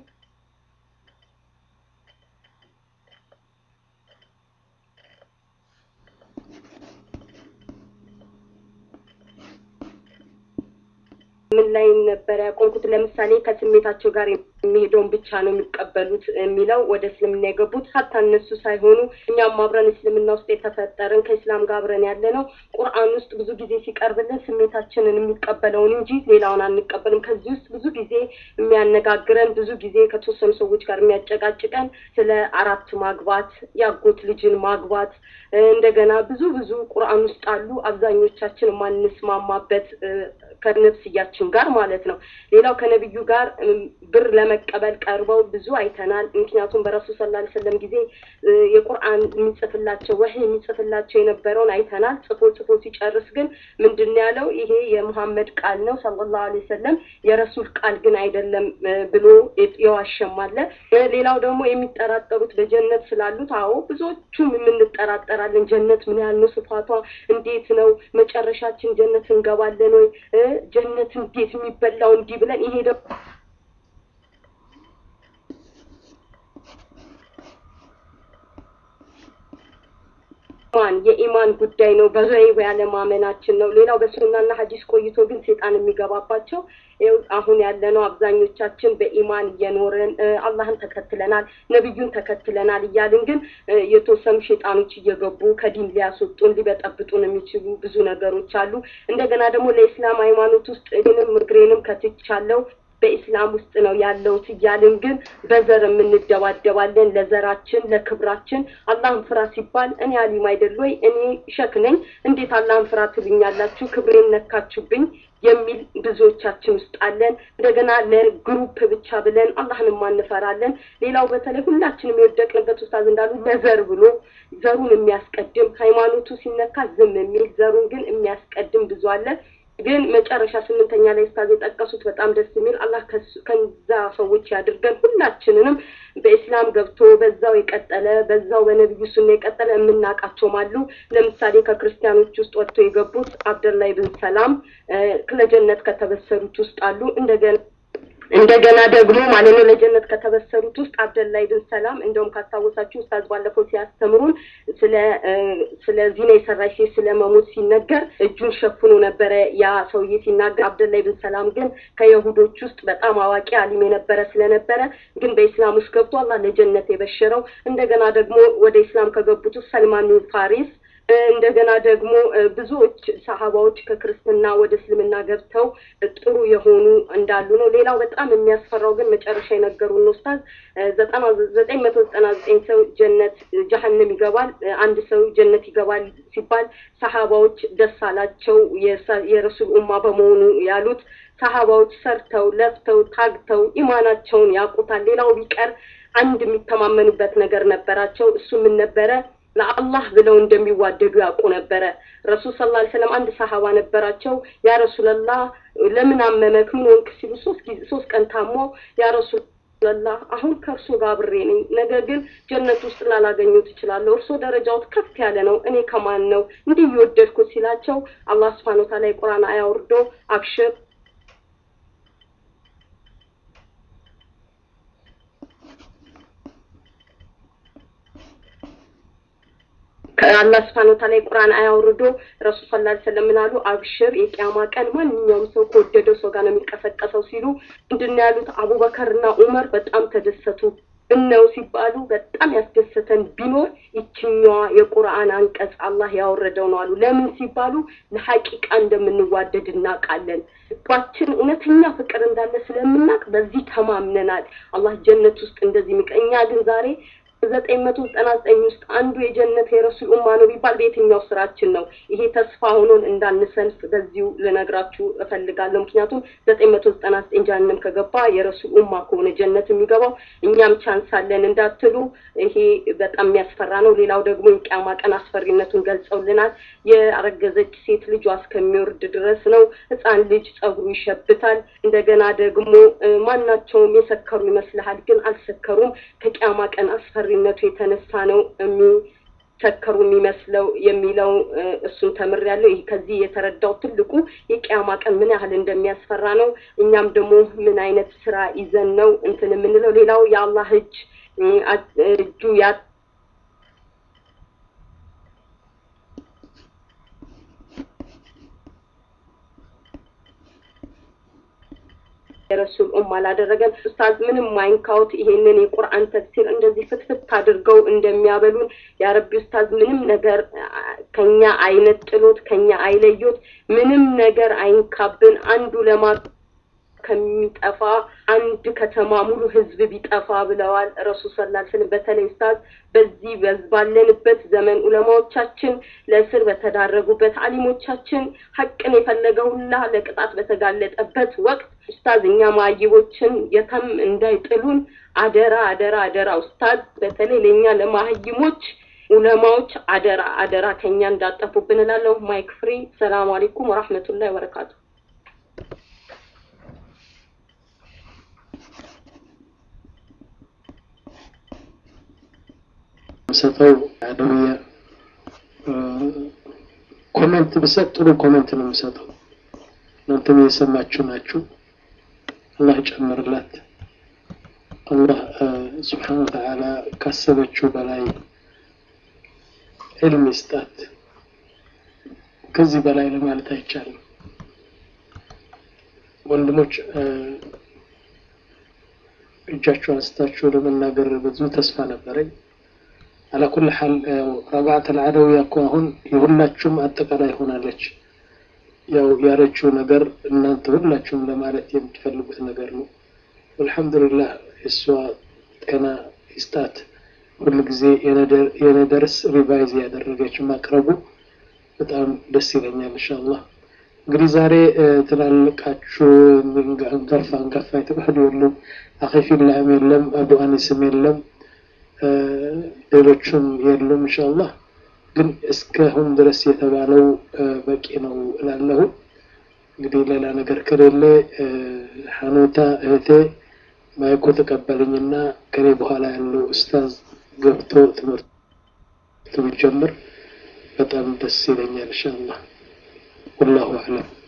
[SPEAKER 3] ምን ላይ ነበር ያቆምኩት? ለምሳሌ ከስሜታቸው ጋር የሚሄደውን ብቻ ነው የሚቀበሉት የሚለው ወደ እስልምና የገቡት ሀታ እነሱ ሳይሆኑ እኛም አብረን እስልምና ውስጥ የተፈጠርን ከእስላም ጋር አብረን ያለ ነው። ቁርአን ውስጥ ብዙ ጊዜ ሲቀርብልን ስሜታችንን የሚቀበለውን እንጂ ሌላውን አንቀበልም። ከዚህ ውስጥ ብዙ ጊዜ የሚያነጋግረን ብዙ ጊዜ ከተወሰኑ ሰዎች ጋር የሚያጨቃጭቀን ስለ አራት ማግባት፣ ያጎት ልጅን ማግባት እንደገና ብዙ ብዙ ቁርአን ውስጥ አሉ። አብዛኞቻችን የማንስማማበት ከነፍስያችን ጋር ማለት ነው። ሌላው ከነቢዩ ጋር ብር ለመቀበል ቀርበው ብዙ አይተናል። ምክንያቱም በረሱል ሰለላሁ ዐለይሂ ወሰለም ጊዜ የቁርአን የሚጽፍላቸው ወህይ የሚጽፍላቸው የነበረውን አይተናል። ጽፎ ጽፎ ሲጨርስ ግን ምንድን ነው ያለው? ይሄ የሙሐመድ ቃል ነው ሰለላሁ ዐለይሂ ወሰለም የረሱል ቃል ግን አይደለም ብሎ የዋሸም አለ። ሌላው ደግሞ የሚጠራጠሩት በጀነት ስላሉት፣ አዎ ብዙዎቹም የምንጠራጠራለን። ጀነት ምን ያህል ነው? ስፋቷ እንዴት ነው? መጨረሻችን ጀነት እንገባለን ወይ? ጀነት እንዴት የሚበላው እንዲህ ብለን ይሄ ደግሞ ኢማን የኢማን ጉዳይ ነው። በገይብ ያለማመናችን ነው። ሌላው በሱናና ሀዲስ ቆይቶ ግን ሴጣን የሚገባባቸው ይኸው አሁን ያለነው አብዛኞቻችን በኢማን እየኖርን አላህን ተከትለናል፣ ነቢዩን ተከትለናል እያልን ግን የተወሰኑ ሼጣኖች እየገቡ ከዲን ሊያስወጡን ሊበጠብጡን የሚችሉ ብዙ ነገሮች አሉ። እንደገና ደግሞ ለኢስላም ሃይማኖት ውስጥ እኔንም እግሬንም ከትቻለሁ በኢስላም ውስጥ ነው ያለሁት እያልን ግን በዘር የምንደባደባለን። ለዘራችን ለክብራችን አላህን ፍራ ሲባል እኔ አሊም አይደል ወይ እኔ ሸክ ነኝ እንዴት አላህን ፍራ ትሉኛላችሁ? ክብሬን ነካችሁብኝ የሚል ብዙዎቻችን ውስጥ አለን። እንደገና ለግሩፕ ብቻ ብለን አላህን ማንፈራለን። ሌላው በተለይ ሁላችንም የወደቅንበት ኡስታዝ እንዳሉ ለዘር ብሎ ዘሩን የሚያስቀድም ሃይማኖቱ ሲነካ ዝም የሚል ዘሩን ግን የሚያስቀድም ብዙ አለ። ግን መጨረሻ ስምንተኛ ላይ ኡስታዝ የጠቀሱት በጣም ደስ የሚል አላህ ከዛ ሰዎች ያድርገን። ሁላችንንም በኢስላም ገብቶ በዛው የቀጠለ በዛው በነቢዩ ሱና የቀጠለ የምናውቃቸውም አሉ። ለምሳሌ ከክርስቲያኖች ውስጥ ወጥቶ የገቡት አብደላይ ብን ሰላም ለጀነት ከተበሰሩት ውስጥ አሉ። እንደገና እንደገና ደግሞ ማለት ነው ለጀነት ከተበሰሩት ውስጥ አብደላይ ብን ሰላም እንደውም ካስታወሳችሁ ኡስታዝ ባለፈው ሲያስተምሩን ስለ ስለ ዚና የሰራች ሴት ስለ መሞት ሲነገር እጁን ሸፍኖ ነበረ ያ ሰውዬ ሲናገር። አብደላይ ብን ሰላም ግን ከየሁዶች ውስጥ በጣም አዋቂ አሊም የነበረ ስለነበረ ግን በኢስላም ውስጥ ገብቶ አላህ ለጀነት የበሸረው እንደገና ደግሞ ወደ ኢስላም ከገቡት ውስጥ ሰልማን ቢን ፋሪስ እንደገና ደግሞ ብዙዎች ሰሀባዎች ከክርስትና ወደ እስልምና ገብተው ጥሩ የሆኑ እንዳሉ ነው። ሌላው በጣም የሚያስፈራው ግን መጨረሻ የነገሩን ኡስታዝ ዘጠና ዘጠኝ መቶ ዘጠና ዘጠኝ ሰው ጀነት ጀሀነም ይገባል፣ አንድ ሰው ጀነት ይገባል ሲባል ሰሀባዎች ደስ አላቸው የረሱል ኡማ በመሆኑ ያሉት ሰሀባዎች ሰርተው ለፍተው ታግተው ኢማናቸውን ያውቁታል። ሌላው ቢቀር አንድ የሚተማመኑበት ነገር ነበራቸው። እሱ ምን ነበረ? ለአላህ ብለው እንደሚዋደዱ ያውቁ ነበረ። ረሱል ሰለላሁ ዐለይሂ ወሰለም አንድ ሰሃባ ነበራቸው። ያ ረሱለላህ ለምን አመመክ ምን ሆንክ ሲሉ ሶስት ጊዜ ሶስት ቀን ታሞ ያ ረሱለላህ አሁን ከእርሶ ጋር አብሬ ነኝ፣ ነገር ግን ጀነት ውስጥ ላላገኘው ትችላለሁ። እርሶ ደረጃዎት ከፍ ያለ ነው፣ እኔ ከማን ነው እንዲህ እየወደድኩት ሲላቸው አላህ ሱብሓነሁ ወተዓላ የቁርአን አያ ወርዶ አብሽር ከአላህ ስብሐነ ወተዓላ የቁርአን አያ አውርዶ ረሱል ሰለላሁ ዐለይሂ ወሰለም ምን አሉ? አብሽር የቂያማ ቀን ማንኛውም ሰው ከወደደው ሰው ጋር ነው የሚቀሰቀሰው ሲሉ ምንድን ነው ያሉት? አቡበከርና ዑመር በጣም ተደሰቱ። እነው ሲባሉ በጣም ያስደሰተን ቢኖር ይችኛዋ የቁርአን አንቀጽ አላህ ያወረደው ነው አሉ። ለምን ሲባሉ ለሐቂቃ እንደምንዋደድ እናውቃለን። ልባችን እውነተኛ ፍቅር እንዳለ ስለምናውቅ በዚህ ተማምነናል። አላህ ጀነት ውስጥ እንደዚህ ሚቀ እኛ ግን ዛሬ ዘጠኝ መቶ ዘጠና ዘጠኝ ውስጥ አንዱ የጀነት የረሱል ኡማ ነው ቢባል በየትኛው ስራችን ነው? ይሄ ተስፋ ሆኖን እንዳንሰንፍ በዚሁ ልነግራችሁ እፈልጋለሁ። ምክንያቱም ዘጠኝ መቶ ዘጠና ዘጠኝ ጀሃነም ከገባ የረሱል ኡማ ከሆነ ጀነት የሚገባው እኛም ቻንስ አለን እንዳትሉ፣ ይሄ በጣም የሚያስፈራ ነው። ሌላው ደግሞ የቂያማ ቀን አስፈሪነቱን ገልጸውልናል። የአረገዘች ሴት ልጇ እስከሚወርድ ድረስ ነው። ህፃን ልጅ ጸጉሩ ይሸብታል። እንደገና ደግሞ ማናቸውም የሰከሩ ይመስልሃል፣ ግን አልሰከሩም። ከቂያማ ቀን አስፈሪነቱ የተነሳ ነው የሚሰከሩ የሚመስለው የሚለው እሱን ተምሬያለሁ። ይህ ከዚህ የተረዳው ትልቁ የቂያማ ቀን ምን ያህል እንደሚያስፈራ ነው። እኛም ደግሞ ምን አይነት ስራ ይዘን ነው እንትን የምንለው። ሌላው የአላህ እጅ እጁ ያ የረሱል ኡማ አላደረገን። ኡስታዝ ምንም ማይንካውት ይሄንን የቁርአን ተፍሲር እንደዚህ ፍትፍት አድርገው እንደሚያበሉን ያረቢ ኡስታዝ ምንም ነገር ከኛ አይነት ጥሎት ከኛ አይለዮት ምንም ነገር አይንካብን። አንዱ ለማ ከሚጠፋ አንድ ከተማ ሙሉ ህዝብ ቢጠፋ ብለዋል ረሱል ሰለላሁ ዐለይሂ ወሰለም። በተለይ ኡስታዝ በዚህ ባለንበት ዘመን ዑለማዎቻችን ለእስር በተዳረጉበት አሊሞቻችን ሀቅን የፈለገ ሁላ ለቅጣት በተጋለጠበት ወቅት ኡስታዝ እኛ ማህይቦችን የተም እንዳይጥሉን አደራ አደራ አደራ ኡስታዝ በተለይ ለእኛ ለማህይሞች ዑለማዎች አደራ አደራ ከኛ እንዳጠፉብን እላለሁ። ማይክ ፍሪ። ሰላም አለይኩም ወራህመቱላሂ ወበረካቱ።
[SPEAKER 2] ሰጠው አደውያ ኮሜንት ብሰጥ ጥሩ ኮሜንት ነው የምሰጠው። እናንተም የሰማችሁ ናችሁ። አላህ ጨምርላት። አላህ ስብሓነ ወተዓላ ካሰበችው በላይ ዕልም ይስጣት። ከዚህ በላይ ለማለት አይቻልም። ወንድሞች እጃችሁ አንስታችሁ ለመናገር ብዙ ተስፋ ነበረኝ። አላኩል ሐል ረባዓት አልዓደውያ እኮ አሁን የሁላችሁም አጠቃላይ ሆናለች። ያው ያለችው ነገር እናንተ ሁላችሁም ለማለት የምትፈልጉት ነገር ነው። አልሐምዱሊላህ እሷ ጤና ይስጣት። ሁሉ ጊዜ የነደርስ ሪቫይዝ ያደረገች ማቅረቡ በጣም ደስ ይለኛል። ኢንሻአላህ እንግዲህ ዛሬ ትላልቃችሁ አንጋፋ አንጋፋ የተባሉ የሉም። አኺፊላህም የለም፣ አቡ አኒስም የለም፣ ሌሎችም የሉም። ኢንሻአላህ ግን እስካሁን ድረስ የተባለው በቂ ነው እላለሁ። እንግዲህ ሌላ ነገር ከሌለ ሐኑታ እህቴ ማይኮ ተቀበልኝና ከኔ በኋላ ያለው ኡስታዝ ገብቶ ትምህርት ቢጀምር በጣም ደስ ይለኛል። ኢንሻአላህ ወላሁ አዕለም።